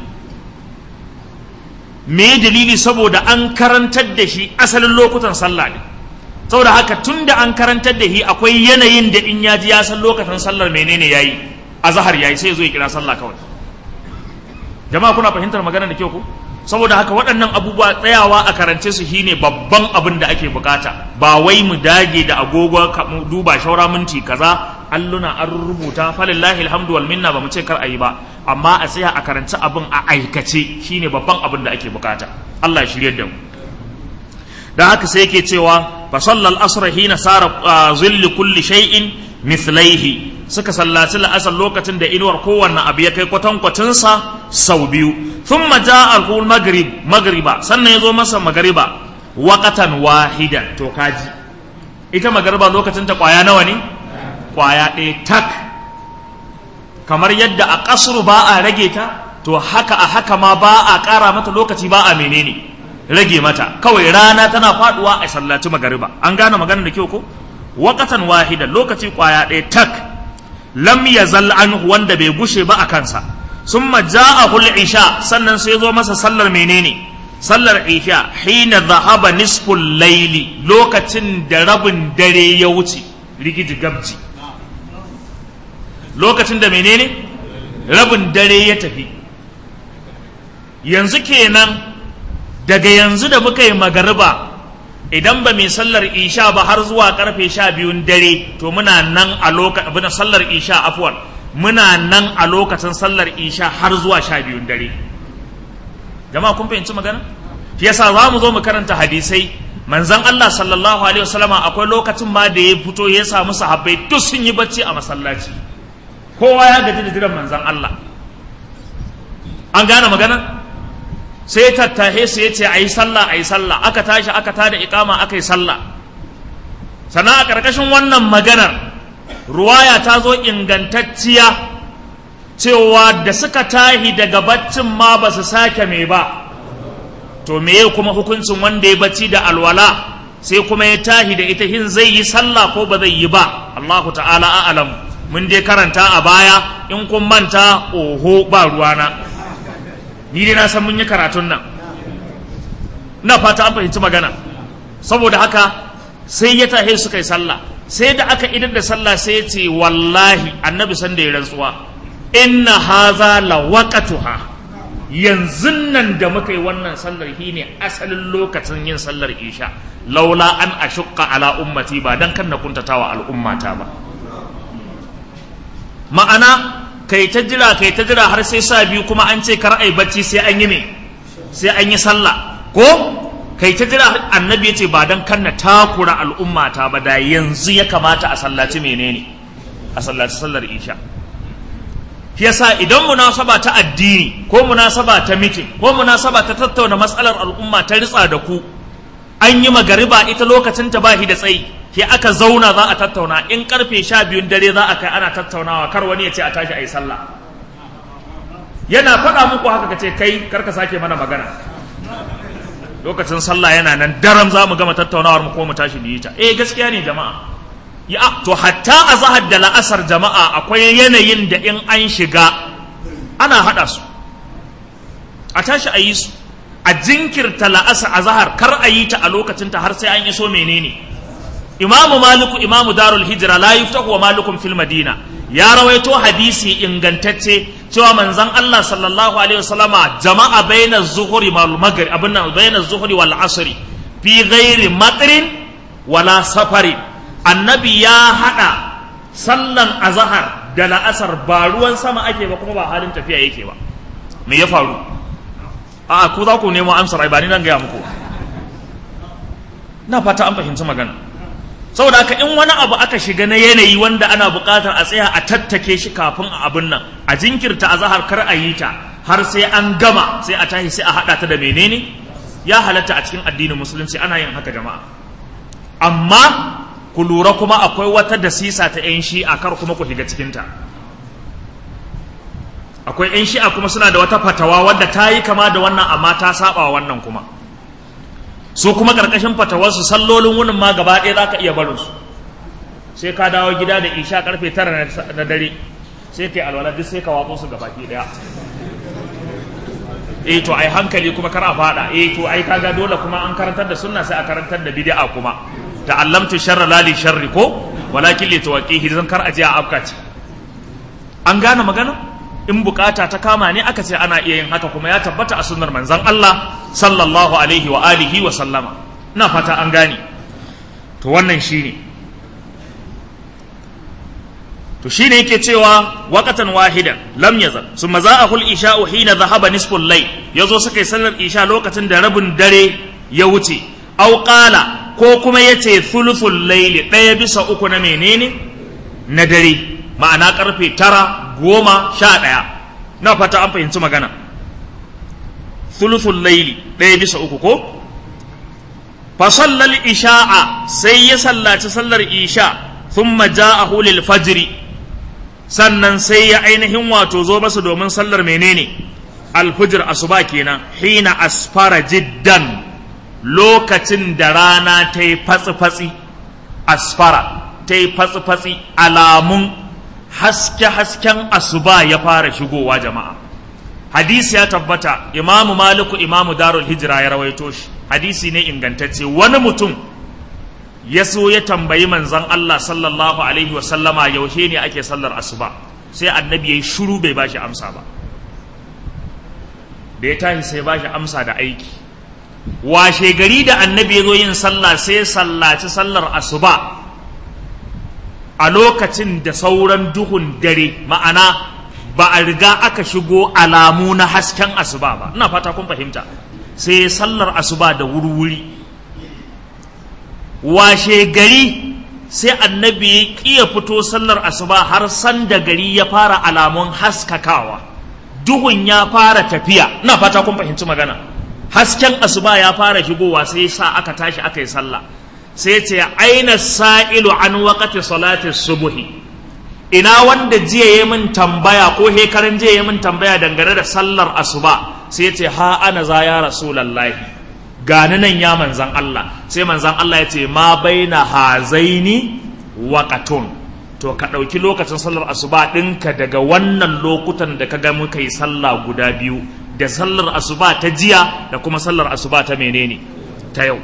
me dalili saboda an karantar da shi asalin lokutan sallah ne saboda haka tun da an karantar da shi akwai yanayin da in ya ji ya san lokacin sallar menene yayi azhar yayi sai zo ya kira sallah kawai jama'a kuna fahimtar magana da kyau ko saboda haka waɗannan abubuwa tsayawa a karance su shine babban abin da ake bukata ba wai mu dage da agogo mu duba shaura minti kaza alluna an rubuta falillahi alhamdu wal minna ba mu ce kar ayi ba amma a tsaya a karanci abin a aikace shine babban abin da ake bukata Allah ya shirye da mu dan haka sai yake cewa fa sallal asr hina sara zilli kulli shay'in mithlaihi suka sallaci la'asar lokacin da inuwar kowanne abu ya kai kwatankwacinsa sau biyu thumma ja'a al maghrib maghriba sannan ya zo masa magariba waqatan wahidan to kaji ita magariba lokacin ta kwaya nawa ne kwaya ɗaya tak kamar yadda a kasru ba a rage ta to haka a haka ma ba a ƙara mata lokaci ba a menene rage mata kawai rana tana faduwa a sallaci magariba an gane maganar da kyau ko waqatan wahidan lokaci kwaya ɗaya tak lam yazal anhu wanda bai gushe ba a kansa summa ja'ahu al-isha sannan sai zo masa sallar menene sallar isha hina dhahaba nisful layli lokacin da rabin dare ya wuce rigiji gabji lokacin da menene rabin dare ya tafi yanzu kenan daga yanzu da muka yi magariba idan ba mai sallar isha ba har zuwa karfe sha biyun dare to muna nan a lokacin sallar isha afwan muna nan a lokacin sallar isha har zuwa sha biyun dare jama'a kun fahimci magana shi yasa za mu zo mu karanta hadisai manzon Allah sallallahu alaihi wasallama akwai lokacin ma da ya fito ya samu sahabbai duk sun yi bacci a masallaci kowa ya gaji da jiran manzon Allah an gane magana sai tattahe su ya ce a yi sallah a yi sallah aka tashi aka tada ikama aka yi sallah sannan a ƙarƙashin wannan maganar ruwaya ta zo ingantacciya cewa da suka tahi daga baccin ma ba su sake mai ba to meye kuma hukuncin wanda ya bacci da alwala sai kuma ya tahi da ita hin zai yi sallah ko ba zai yi ba Allahu ta'ala a'lam mun dai karanta a baya in kun manta oho ba ruwana ni dai na san mun yi karatun nan ina fata an fahimci magana saboda haka sai ya tahe suka yi sallah sai da aka idar da sallah sai ya ce wallahi annabi san da ya rantsuwa inna haza la waqatuha yanzu nan da muka yi wannan sallar shi ne asalin lokacin yin sallar isha laula an ashukka ala ummati ba dan kan na kuntatawa al'ummata ba ma'ana kai ta jira kai ta jira har sai sa biyu kuma an ce kar ai bacci sai an yi me sai an yi sallah ko kai ta jira annabi ya ce ba dan kanna takura al'ummata ba da yanzu ya kamata a sallaci menene a sallaci sallar isha yasa idan munasaba ta addini ko munasaba ta mitin ko munasaba ta tattauna matsalar al'umma ta ritsa da ku an yi magariba ita lokacin ta bahi da tsayi ke aka zauna za a tattauna in karfe sha biyun dare za a kai ana tattaunawa kar wani ya ce a tashi a yi sallah yana faɗa muku haka ka ce kai kar ka sake mana magana lokacin sallah yana nan daram za mu gama tattaunawar mu ko mu tashi mu yi ta eh gaskiya ne jama'a ya to hatta a zahar da la'asar jama'a akwai yanayin da in an shiga ana haɗa su a tashi a yi su a jinkirta la'asar a zahar kar a yi ta a lokacinta har sai an iso menene imamu maliku imamu darul hijira la yuftahu wa malikun fil madina ya rawaito hadisi ingantacce cewa manzon Allah sallallahu alaihi wasallama jama'a baina zuhuri wal maghrib abin nan baina zuhuri wal asri fi ghairi matrin wala safarin annabi ya haɗa sallan azahar da la'asar ba ruwan sama ake ba kuma ba halin tafiya yake ba me ya faru a ku za ku nemo amsar ai ba ni nan gaya muku na fata an fahimci magana saboda haka in wani abu aka shiga na yanayi wanda ana buƙatar a tsaya a tattake shi kafin a abin nan a jinkirta a zahar kar a yi ta har sai an gama sai a tashi sai a haɗa ta da menene ya halatta a cikin addinin musulunci ana yin haka jama'a amma ku lura kuma akwai wata dasisa ta 'yan shi'a kar kuma ku shiga cikinta akwai 'yan shi'a kuma suna da wata fatawa wadda ta yi kama da wannan amma ta saba wa wannan kuma su kuma ƙarƙashin fatawarsu sallolin wunin ma gaba ɗaya za ka iya barin su sai ka dawo gida da isha karfe tara na dare sai ka yi alwala duk sai ka watso su gaba ɗaya eh to ai hankali kuma kar a fada eh to ai kaga dole kuma an karantar da sunna sai a karantar da bid'a kuma ta'allamtu sharra la li sharri ko walakin li tawaqihi zan kar a je a afka ce an gane magana in bukata ta kama ne aka ce ana iya yin haka kuma ya tabbata a sunnar manzon Allah sallallahu alaihi wa alihi wa sallama ina fata an gane to wannan shine to shine yake cewa waqatan wahidan lam yazal summa za'ahu al-isha'u hina dhahaba nisfu al-layl yazo suka yi sallar isha lokacin da rabin dare ya wuce aw qala ko kuma yace thuluthul layl daya bisa uku na menene na dare ma'ana karfe tara goma sha ɗaya na fata an fahimci magana thuluthul layli daya bisa uku ko fa sallal isha'a sai ya sallaci sallar isha thumma ja'ahu lil fajri sannan sai ya ainihin wato zo basu domin sallar menene alfujir asuba kenan hina asfara jiddan lokacin da rana ta yi fatsi-fatsi asfara ta yi fatsi-fatsi alamun haske-hasken asuba ya fara shigowa jama'a hadisi ya tabbata imamu maliku imamu darul hijira ya rawaito shi hadisi ne ingantacce wani mutum ya so ya tambayi manzon Allah sallallahu alaihi wa sallama yaushe ne ake sallar asuba sai annabi yayi shiru bai bashi amsa ba da ya tashi sai bashi amsa da aiki washe gari da annabi ya zo yin sallah sai sallaci sallar asuba a lokacin da sauran duhun dare ma'ana ba a riga aka shigo alamu na hasken asuba ba ina fata kun fahimta sai sallar asuba da wuri-wuri washe gari sai annabi ya ƙiya fito sallar asuba har san da gari ya fara alamun haskakawa duhun ya fara tafiya ina fata kun fahimci magana hasken asuba ya fara shigowa sai sa aka tashi aka yi sallah sai ce aina sa'ilu an waqati salati subuhi ina wanda jiya ya min tambaya ko hekaran jiya ya min tambaya dangane da sallar asuba sai ce ha ana za ya rasulallahi gani nan ya manzan Allah sai manzan Allah ya ce ma baina hazaini waqatun to ka ɗauki lokacin sallar asuba ɗinka daga wannan lokutan da ka ga muka yi sallah guda biyu da sallar asuba ta jiya da kuma sallar asuba ta menene ta yau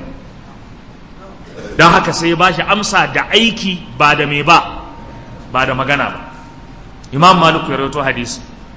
don haka sai ba shi amsa da aiki ba da me ba ba da magana ba imam maliku ya rawaito hadisi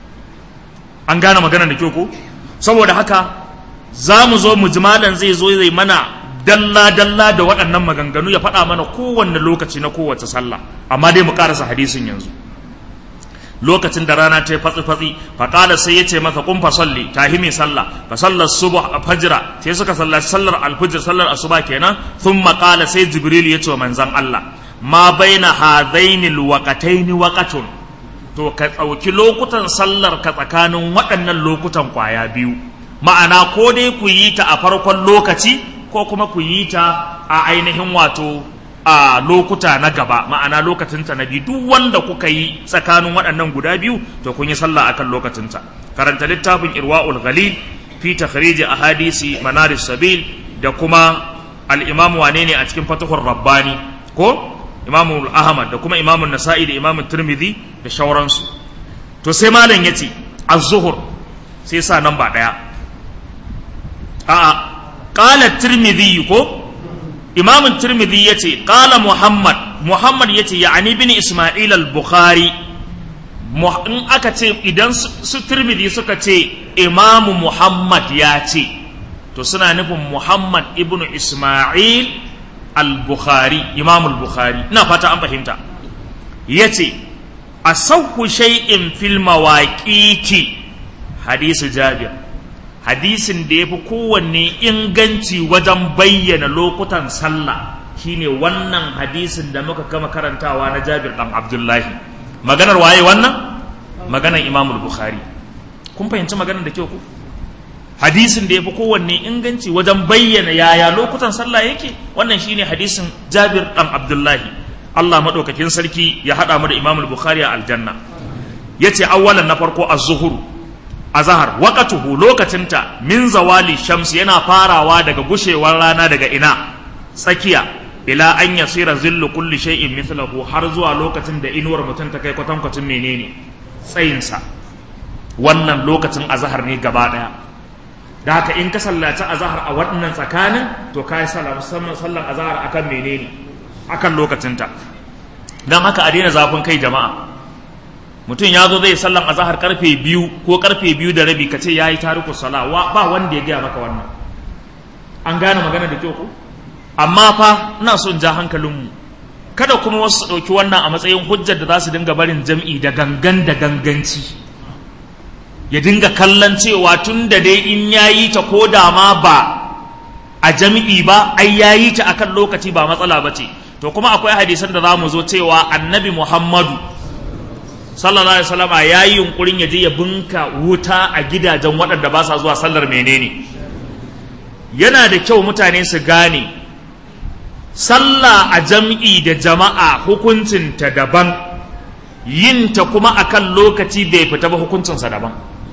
an gane magana da kyau ko saboda haka za mu zo mujmalan zai zo zai mana dalla dalla da waɗannan maganganu ya faɗa mana kowanne lokaci na kowace sallah amma dai mu ƙarasa hadisin yanzu lokacin da rana ta yi fatsi-fatsi faƙala sai ya ce masa kun fa salli tahi mai sallah fa sallar subuh a fajira sai suka sallaci sallar alfujir sallar asuba kenan sun maƙala sai jibril ya ce wa manzan Allah ma baina hadaini alwaqataini waqatun to ka ɗauki lokutan sallar ka tsakanin waɗannan lokutan kwaya biyu ma'ana ko dai ku yi ta a farkon lokaci ko kuma ku yi ta a ainihin wato a lokuta na gaba ma'ana lokacinta na biyu duk wanda kuka yi tsakanin waɗannan guda biyu to kun yi sallah akan lokacinta karanta littafin irwa'ul ghalil fi takhrij ahadisi manaris sabil da kuma al-imam wane ne a cikin fatahur rabbani ko imamu ahmad da kuma imamu nasa'i da imamu tirmidhi da shauransu to sai malam yace az-zuhur sai sa nan ba daya a'a qala tirmidhi ko imam tirmidhi yace qala muhammad muhammad yace ya'ani bin isma'il al-bukhari in aka ce idan su tirmidhi suka ce imamu muhammad ya ce to suna nufin muhammad ibnu isma'il al-bukhari imam al-bukhari ina fata an fahimta yace asawhu shay'in fil mawaqiti hadisu jabir hadisin da yafi kowanne inganci wajen bayyana lokutan sallah shine wannan hadisin da muka kama karantawa na Jabir dan Abdullahi maganar waye wannan maganar Imam Bukhari kun fahimci maganar da kyau ku hadisin da yafi kowanne inganci wajen bayyana yaya lokutan sallah yake wannan shine hadisin Jabir dan Abdullahi Allah madaukakin sarki ya hada mu da Imam Bukhari a aljanna yace awwalan na farko az-zuhur azhar waqatuhu lokacinta min zawali shams yana farawa daga gushewar rana daga ina tsakiya ila an yasira zillu kulli shay'in mithlahu har zuwa lokacin da inuwar mutum ta kai kwatankwacin menene tsayinsa wannan lokacin azhar ne gaba daya da haka in ka sallaci azhar a wannan tsakanin to kai sallah musamman sallan azhar akan menene akan lokacinta dan haka a daina zafin kai jama'a mutum ya zo zai sallan azahar karfe biyu ko karfe biyu da rabi ka ce ya yi tariku sala ba wanda ya gaya maka wannan an gane magana da kyau ko amma fa ina so in ja hankalinmu kada kuma wasu su ɗauki wannan a matsayin hujjar da za su dinga barin jam'i da gangan da ganganci ya dinga kallon cewa tun da dai in ya yi ta ko da ma ba a jam'i ba ai ya yi ta akan lokaci ba matsala ba ce to kuma akwai hadisan da za mu zo cewa annabi muhammadu sallallahu alaihi wasallama ya yi yunkurin ya je ya bunka wuta a gidajen waɗanda ba sa zuwa sallar menene yana da kyau mutane su gane sallah a jam'i da jama'a hukuncinta daban yinta kuma akan lokaci bai fita ba hukuncinsa daban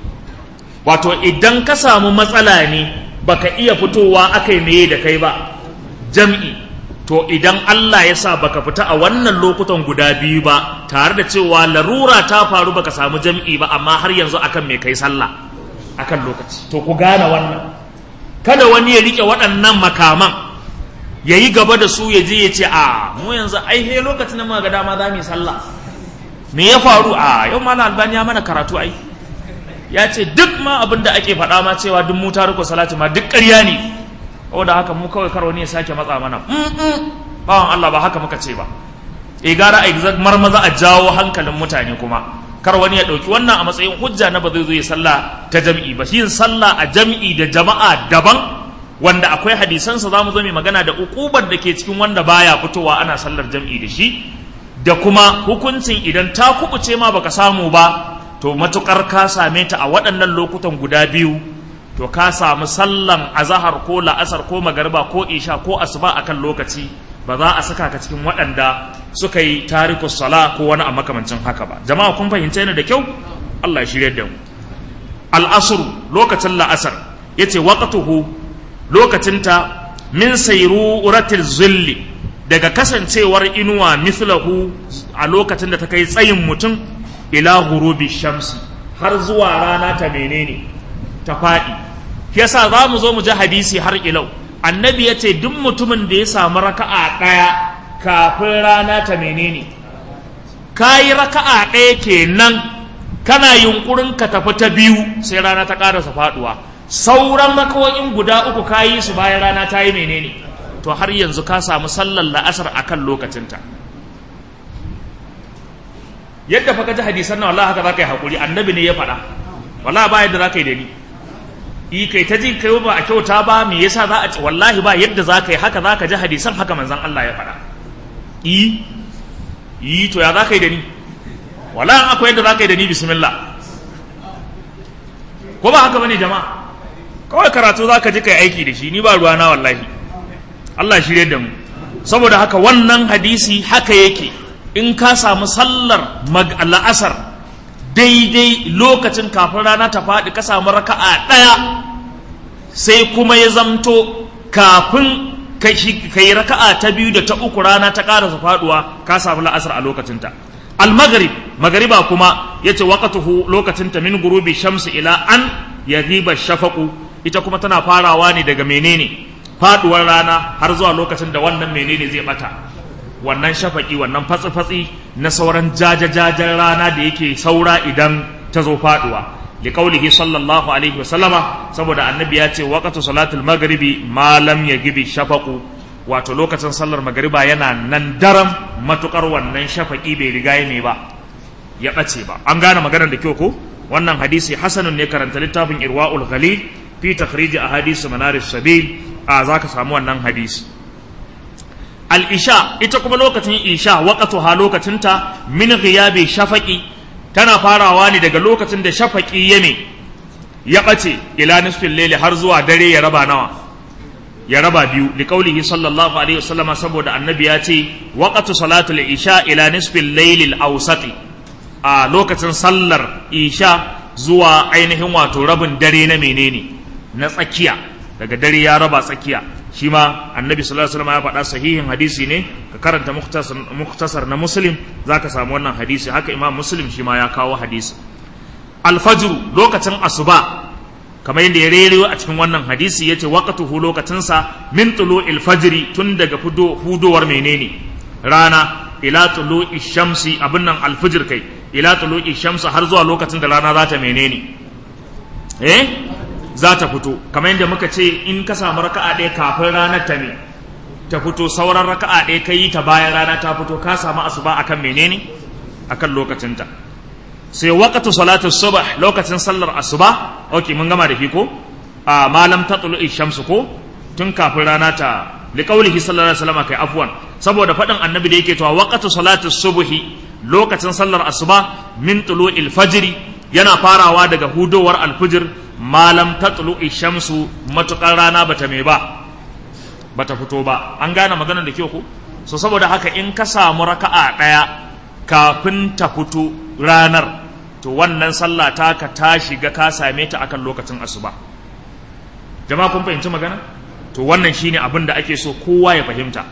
wato idan ka samu matsala ne baka iya fitowa aka yi meye da kai ba jam'i to idan Allah ya sa baka fita a wannan lokutan guda biyu ba tare da cewa larura ta faru baka samu jam'i ba amma har yanzu akan mai kai sallah akan lokaci to ku gane wannan kada wani ya rike waɗannan makaman ya yi gaba da su ya je ya ce a mu yanzu ai he lokacin da muka ga dama za mu yi sallah me ya faru a yau malam albani ya mana karatu ai ya ce duk ma abin da ake faɗa ma cewa duk mu taruku salati ma duk ƙarya ne da haka mu kawai karo ne ya sake matsa mana bawan Allah ba haka muka ce ba e gara a marmaza a jawo hankalin mutane kuma kar wani ya ɗauki wannan a matsayin hujja na ba zai zo ya sallah ta jam'i ba yin sallah a jam'i da jama'a daban wanda akwai hadisansa za mu zo mai magana da ukubar da ke cikin wanda baya fitowa ana sallar jam'i da shi da kuma hukuncin idan ta kubuce ma baka samu ba to matukar ka same ta a waɗannan lokutan guda biyu to ka samu sallan azahar ko la'asar ko magariba ko isha ko asuba akan lokaci ba za a saka ka cikin waɗanda suka yi tariku sala ko wani a makamancin haka ba jama'a kun fahimta ni da kyau Allah ya shirya da mu al'asr lokacin la'asar yace waqtuhu lokacinta min sayruratil zilli daga kasancewar inuwa mislahu a lokacin da ta kai tsayin mutum ila ghurubi shamsi har zuwa rana ta menene ta faɗi yasa za mu zo mu ji hadisi har ilau annabi ya ce duk mutumin da ya samu raka'a ɗaya kafin rana ta menene ka yi raka'a ɗaya kenan kana yunkurin ka tafi ta biyu sai rana ta ƙarasa faɗuwa sauran rakawoyin guda uku ka yi su bayan rana ta yi menene to har yanzu ka samu sallar la'asar akan lokacinta yadda fa ka ji hadisan nan wallahi haka za ka yi haƙuri annabi ne ya faɗa wallahi ba yadda za ka yi da ni yi kai ta ji kai ba a kyauta ba me yasa za a ci wallahi ba yadda za ka yi haka za ka ji hadisan haka manzon Allah ya faɗa yi yi to ya za ka yi da ni wallahi akwai yadda za ka yi da ni bismillah ko ba haka bane jama'a kawai karatu za ka ji kai aiki da shi ni ba ruwa na wallahi Allah shirye da mu saboda haka wannan hadisi haka yake in ka samu sallar la'asar daidai lokacin kafin rana ta faɗi ka samu raka'a ɗaya sai kuma ya zamto kafin ka yi raka'a ta biyu da ta uku rana ta ƙarasa faɗuwa ka samu la'asar a lokacinta al-maghrib magariba kuma yace waqtuhu lokacinta min gurubi shamsi ila an yaghiba shafaqu ita kuma tana farawa ne daga menene faduwar rana har zuwa lokacin da wannan menene zai bata wannan shafaki wannan fatsi-fatsi na sauran jajajajen rana da yake saura idan ta zo faduwa liqaulihi sallallahu alaihi wasallama saboda annabi ya ce waqtu salatul maghribi ma lam yagibi shafaqu wato lokacin sallar magariba yana nan daram matukar wannan shafaki bai riga ya ba ya bace ba an gane maganar da kyau ko wannan hadisi hasanun ne karanta littafin irwaul ghalil fi takhrij ahadith manar sabil a zaka samu wannan hadisi al-isha ita kuma lokacin isha waqtuha lokacinta min ghiyabi shafaqi tana farawa ne daga lokacin da shafaqi ya me ya bace ila nisfil layli har zuwa dare ya raba nawa ya raba biyu li qaulihi sallallahu alaihi wasallama saboda annabi ya ce waqtu salatul isha ila nisfil layli al-awsati a lokacin sallar isha zuwa ainihin wato rabin dare na menene na tsakiya daga dare ya raba tsakiya shi ma annabi sallallahu alaihi wasallam ya faɗa sahihin hadisi ne ka karanta muktasar na muslim zaka samu wannan hadisi haka imam muslim shi ma ya kawo hadisi alfajr lokacin asuba kamar yadda ya rero a cikin wannan hadisi yace waqtuhu lokacinsa min tulu'il fajri tun daga hudowar menene rana ila tulu'i shamsi abin nan alfijir kai ila tulu'i shamsi har zuwa lokacin da rana za ta menene eh za ta fito kamar yadda muka ce in ka samu raka'a ɗaya kafin ranar ta ne ta fito sauran raka'a ɗaya ka yi ta bayan rana ta fito ka samu asuba akan menene akan lokacinta sai waqtu salatu subh lokacin sallar asuba okay mun gama da shi ko a malam tatlu'i shamsu ko tun kafin rana ta liqaulihi sallallahu alaihi wasallam kai afwan saboda faɗin annabi da yake cewa waqtu salatu subhi lokacin sallar asuba min tulu'il fajri yana farawa daga hudowar alfijir malam ta tulu'i shamsu matukar rana bata mai ba bata fito ba an gane maganar da kyau ko so saboda haka in ka samu raka'a daya kafin ta fito ranar to wannan sallah ta ka ta shiga ka same ta akan lokacin asuba jama'a kun fahimci magana to wannan shine abin da ake so kowa ya fahimta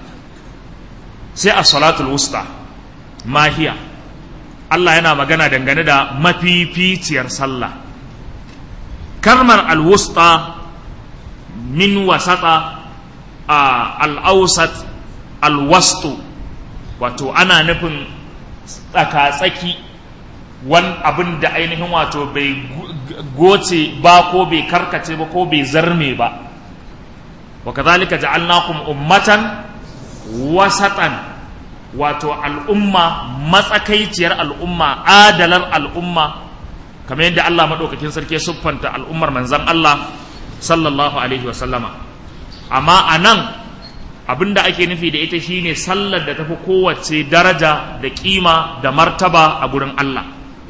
sai as-salatul wusta mahiya Allah yana magana dangane da mafificiyar sallah kalmar alwusta min wasata a al'ausat alwastu wato ana nufin tsaka-tsaki wani abin da ainihin wato bai goce ba ko bai karkace ba ko bai zarme ba wa kazalika ja'alnakum ummatan wasatan wato al'umma matsakaiciyar al'umma adalar al'umma kamar yadda Allah maɗaukakin sarki siffanta al'ummar manzan Allah sallallahu alaihi wasallama amma a nan abinda ake nufi da ita shine sallar da tafi kowace daraja da kima da martaba a gurin Allah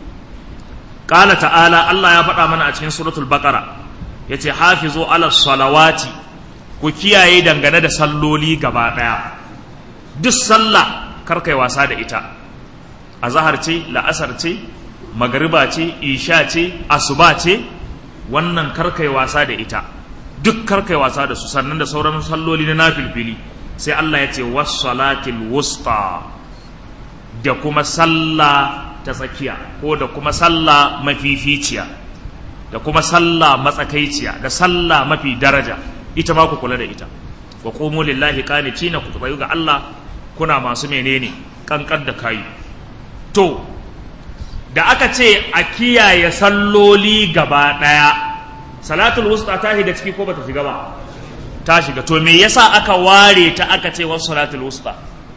ƙala ta'ala Allah ya faɗa mana a cikin suratul baqara yace hafizu ala salawati ku kiyaye dangane da salloli gaba ɗaya duk sallah karkai wasa da ita a zahar ce la'asar ce magariba ce isha ce asuba ce wannan karkai wasa da ita duk karkai wasa da su sannan da sauran salloli na nafilfili sai Allah ya ce wassalatil wusta da kuma sallah ta tsakiya ko da kuma sallah mafificiya da kuma sallah matsakaiciya da sallah mafi daraja ita ma ku kula da ita wa qumu lillahi qanitina ku tsayu ga Allah kuna masu menene kankan da kayi to da aka ce a kiyaye salloli gaba ɗaya salatul wusta ta shiga ciki ko bata shiga ba ta shiga to me yasa aka ware ta aka ce wasu salatul wusta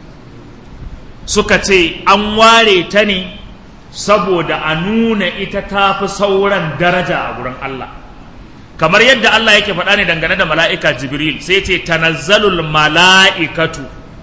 suka ce an ware ta ne saboda a nuna ita ta fi sauran daraja a gurin Allah kamar yadda Allah yake faɗa ne dangane da mala'ika jibril sai ce tanazzalul mala'ikatu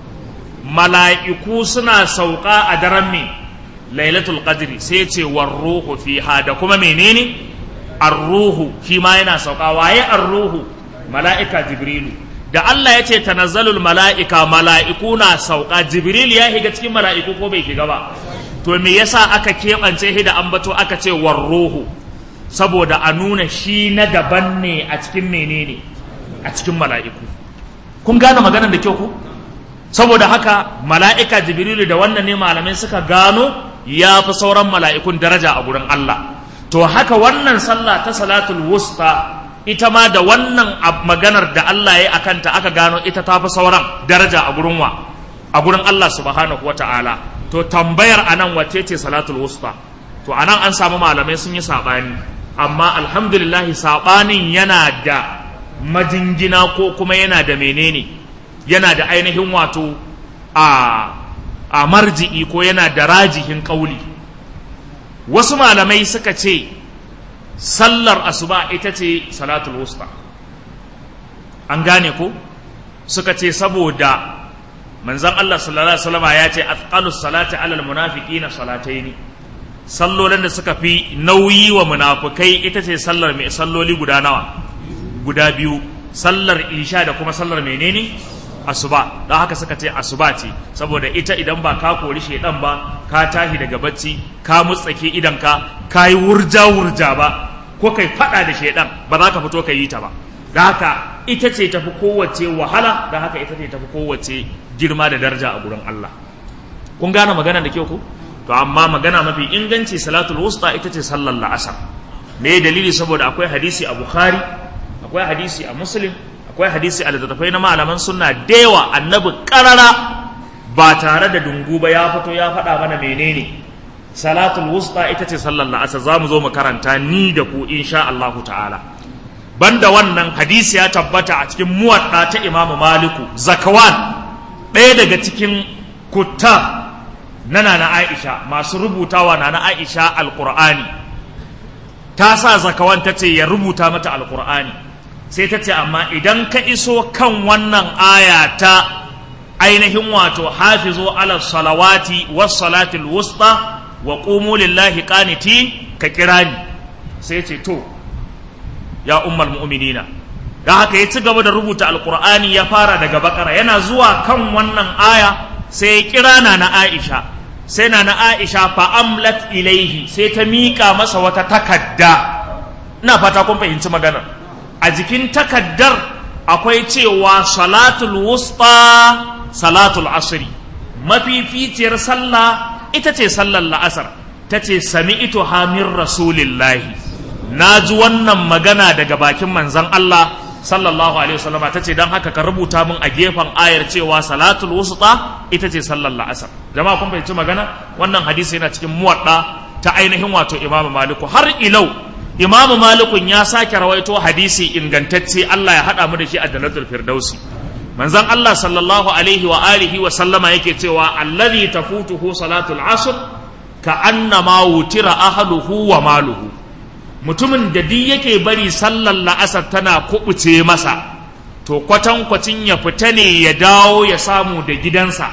mala'iku suna sauka a daren me lailatul qadri sai ce warruhu fiha da kuma menene arruhu shi ma yana sauka waye arruhu mala'ika jibrilu da Allah ya ce tanazzalul mala'ika mala'iku na sauka jibril ya higa cikin mala'iku ko bai shiga ba to me yasa aka keɓance shi da ambato aka ce warruhu saboda a nuna shi na daban ne a cikin menene a cikin mala'iku kun gane maganar da kyau ku saboda haka mala'ika jibrilu da wannan ne malamai suka gano ya fi sauran mala'ikun daraja a gurin Allah to haka wannan sallah ta salatul wusta ita ma da wannan maganar da Allah ya akanta aka gano ita ta fi sauran daraja a gurin wa a gurin Allah subhanahu wa ta'ala to tambayar anan wace ce salatul wusta to anan an samu malamai sun yi saɓani amma alhamdulillah saɓanin yana da majingina ko kuma yana da menene yana da ainihin wato a a marji'i ko yana da rajihin ƙauli wasu malamai suka ce sallar asuba ita ce salatul wusta an gane ko suka ce saboda manzon Allah sallallahu alaihi wasallam ya ce athqalus salati alal munafiqina salataini sallolin da suka fi nauyi wa munafukai ita ce sallar mai salloli guda nawa guda biyu sallar isha da kuma sallar menene asuba don haka suka ce asuba ce saboda ita idan ba ka kori shedan ba ka tashi daga bacci ka mutsake idan ka ka yi wurja wurja ba ko kai fada da shedan ba za ka fito ka yi ta ba da haka ita ce tafi kowace wahala da haka ita ce tafi kowace girma da daraja a gurin Allah kun gane magana da kyau ko to amma magana mafi inganci salatul wusta ita ce sallar la'asar me dalili saboda akwai hadisi a bukhari akwai hadisi a muslim akwai hadisi a littattafai na malaman sunna da yawa annabi karara ba tare da dungu ba ya fito ya faɗa mana menene salatul wusta ita ce sallar la'asar za mu zo mu karanta ni da ku insha Allahu ta'ala banda wannan hadisi ya tabbata a cikin muwadda ta imamu maliku zakawan ɗaya daga cikin kutta na nana Aisha masu rubutawa nana Aisha alqur'ani ta sa zakawan ta ce ya rubuta mata alqur'ani sai ta ce amma idan ka iso kan wannan aya ta ainihin wato hafizu ala salawati was salatil wusta wa qumu lillahi qanitin ka kira ni sai ce to ya ummul mu'minina da haka ya ci gaba da rubuta alqur'ani ya fara daga bakara yana zuwa kan wannan aya sai ya kira na na Aisha sai na na Aisha fa amlat ilaihi sai ta miƙa masa wata takadda ina fata kun fahimci maganar a jikin takaddar akwai cewa salatul wusta salatul asri mafificiyar sallah ita ce sallar la'asar ta ce sami ito hamir rasulillahi na ji wannan magana daga bakin manzan Allah sallallahu alaihi wasallama ta ce don haka ka rubuta min a gefen ayar cewa salatul wusta ita ce sallar la'asar jama'a kun fahimci magana wannan hadisi yana cikin muwadda ta ainihin wato imamu maliku har ilau imamu malikun ya sake rawaito hadisi ingantacce Allah ya haɗa mu da shi a jannatul firdausi manzon Allah sallallahu alaihi wa alihi wa sallama yake cewa allazi tafutuhu salatul asr ka annama wutira ahluhu wa maluhu mutumin da duk yake bari sallar la'asar tana kubuce masa to kwatankwacin ya fita ne ya dawo ya samu da gidansa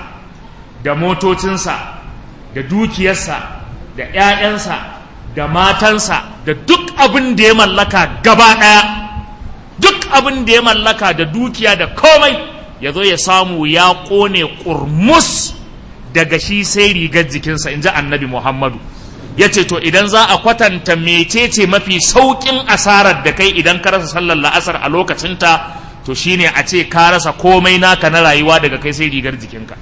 da motocinsa da dukiyarsa da 'ya'yansa da matansa da duk abin da ya mallaka gaba ɗaya duk abin da ya mallaka da dukiya da komai ya zo ya samu ya ƙone ƙurmus daga shi sai rigar jikinsa in ji annabi muhammadu ya ce to idan za a kwatanta mecece mafi sauƙin asarar da kai idan ka rasa sallar la'asar a lokacinta to shine a ce ka rasa komai naka na rayuwa daga kai sai rigar jikinka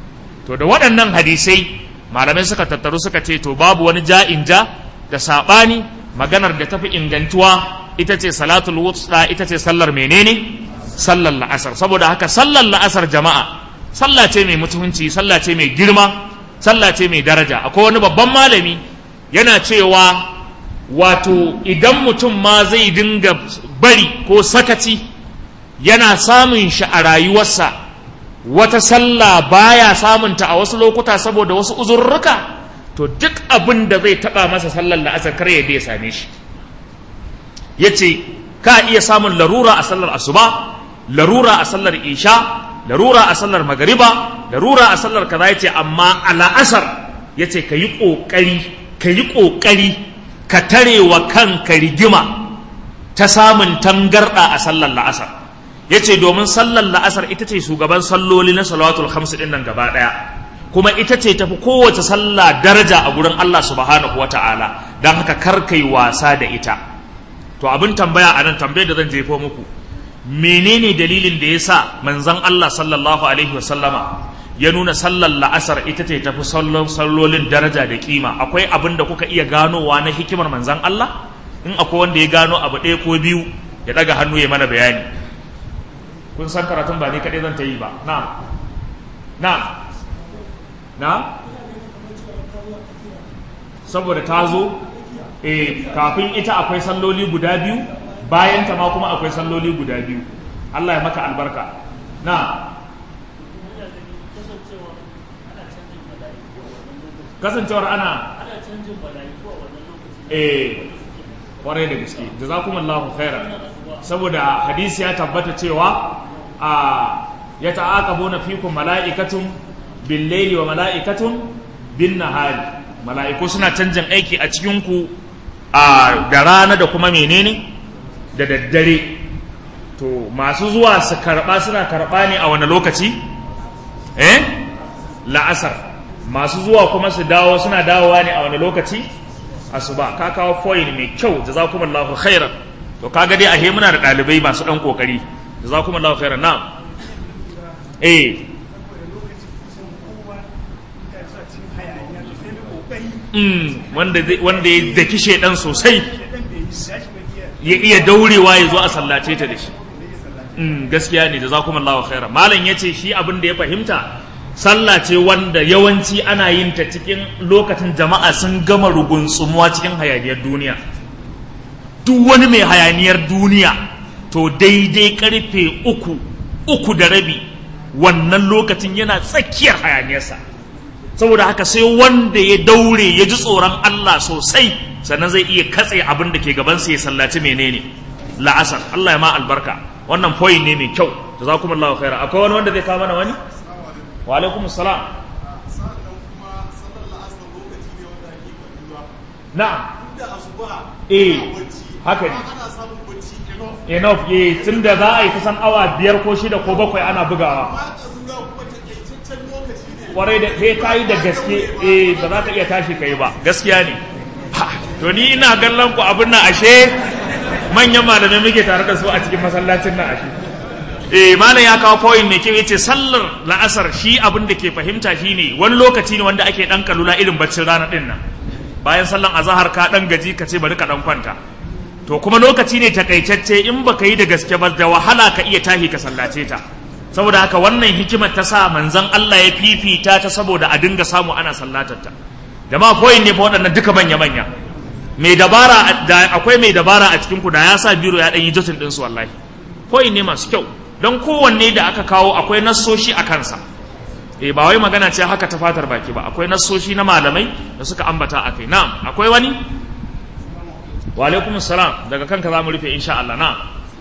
to da waɗannan hadisai malamai suka tattaru suka ce to babu wani ja'in ja da saɓani maganar da tafi ingantuwa ita ce salatul wusta ita ce sallar menene sallar la'asar saboda haka sallar la'asar jama'a sallah ce mai mutunci sallah ce mai girma sallah ce mai daraja akwai wani babban malami yana cewa wato idan mutum ma zai dinga bari ko sakaci yana samun shi a rayuwarsa wata sallah baya samunta a wasu lokuta saboda wasu uzurruka to duk abin da zai taba masa sallar la'asar kar ya ya same shi ya ce ka iya samun larura a sallar asuba larura a sallar isha larura a sallar magariba larura a sallar kaza ya ce amma a la'asar ya ce ka yi ƙoƙari ka yi ƙoƙari ka tare wa kanka rigima ta samun tangarɗa a sallar la'asar ya ce domin sallar la'asar ita ce shugaban salloli na salawatul hamsu ɗin nan gaba ɗaya kuma ita ce tafi kowace sallah daraja a gurin Allah subhanahu wa ta'ala don haka kar kai wasa da ita to abin tambaya a nan tambayar da zan jefo muku menene dalilin da ya sa manzon Allah sallallahu alaihi wa sallama ya nuna sallar la'asar ita ce tafi sallolin daraja da kima akwai abin da kuka iya ganowa na hikimar manzon Allah in akwai wanda ya gano abu ɗaya ko biyu ya ɗaga hannu ya mana bayani kun san karatun ba ni kaɗai zan ta yi ba na na na saboda ta zo eh kafin ita akwai salloli guda biyu bayan ta ma kuma akwai salloli guda biyu Allah ya maka albarka na kasancewar ana eh kwarai da gaske jazakumullahu khairan saboda hadisi ya tabbata cewa a ya ta'aqabuna fikum mala'ikatun bil layli wa mala'ikatun bin nahari mala'iku suna canjin aiki a cikin ku a da rana da kuma menene da daddare to masu zuwa su karba suna karba ne a wani lokaci eh la'asar masu zuwa kuma su dawo suna dawowa ne a wani lokaci asuba ka kawo foil mai kyau jazakumullahu khairan to kaga dai ahe muna da dalibai masu dan kokari jazakumullahu khairan na'am eh mm wanda wanda ya daki shedan sosai ya iya daurewa ya zo a sallace ta da shi mm gaskiya ne jazakumullahu khairan malam yace shi abin da ya fahimta sallah ce wanda yawanci ana yin ta cikin lokacin jama'a sun gama rugunsumuwa cikin hayaniyar duniya duk wani mai hayaniyar duniya to daidai karfe uku uku da rabi wannan lokacin yana tsakiyar hayaniyarsa saboda haka sai wanda ya daure ya ji tsoron Allah sosai sannan zai iya katse abin da ke gabansa ya sallaci menene la'asar Allah ya ma albarka wannan point ne mai kyau jazakumullahu khaira akwai wani wanda zai kawo mana wani wa alaikum salam na'am eh haka ne enough eh tun da za a yi kusan awa biyar ko shida ko bakwai ana bugawa kwarai da sai ka yi da gaske eh ba za ka iya tashi ka yi ba gaskiya ne to ni ina kallon ku abin nan ashe manyan malamai muke tare da su a cikin masallacin nan ashe eh malam ya kawo point mai kyau yace sallar la'asar shi abin da ke fahimta shine wani lokaci ne wanda ake dan kalula irin baccin rana din nan bayan sallan azahar ka dan gaji ka ce bari ka dan kwanta to kuma lokaci ne takaitacce in baka yi da gaske ba da wahala ka iya tahi ka sallace ta saboda haka wannan hikimar ta sa manzon Allah ya fifita ta saboda a dinga samu ana sallatar ta jama'a point ne fa waɗannan duka manya manya mai dabara da akwai mai dabara a cikin ku da ya sa biro ya dan yi jotin din su wallahi point ne masu kyau don kowanne da aka kawo akwai nassoshi a kansa e ba wai magana ce haka ta fatar baki ba akwai nassoshi na malamai da suka ambata a kai na'am akwai wani wa alaikum salam daga kanka za mu rufe insha Allah na'am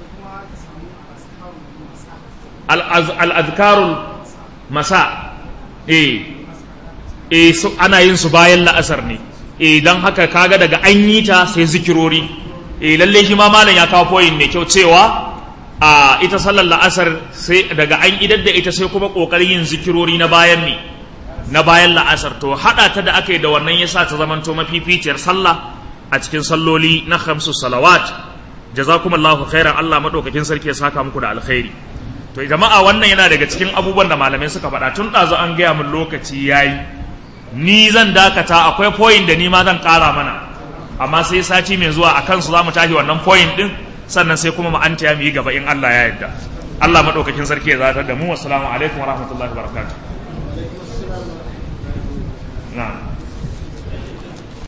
al-azkarul masa eh eh su ana yin su bayan la'asar ne eh dan haka kaga daga an yi ta sai zikirori eh lalle shi ma malam ya kawo point mai kyau cewa a ita sallar la'asar sai daga an idar da ita sai kuma kokarin yin zikirori na bayan ne na bayan la'asar to hada ta da aka yi da wannan yasa ta zamanto mafificiyar sallah a cikin salloli na khamsu salawat jazakumullahu khairan Allah madaukakin sarki ya saka muku da alkhairi to jama'a wannan yana daga cikin abubuwan da malamai suka faɗa tun ɗazu an gaya min lokaci yayi ni zan dakata akwai point da ni ma zan ƙara mana amma sai sati mai zuwa a kansu za mu tashi wannan point din sannan sai kuma ma'anta ya mu yi gaba in Allah ya yarda Allah madaukakin sarki ya zatar da mu wassalamu alaikum wa rahmatullahi wa barakatuh na'am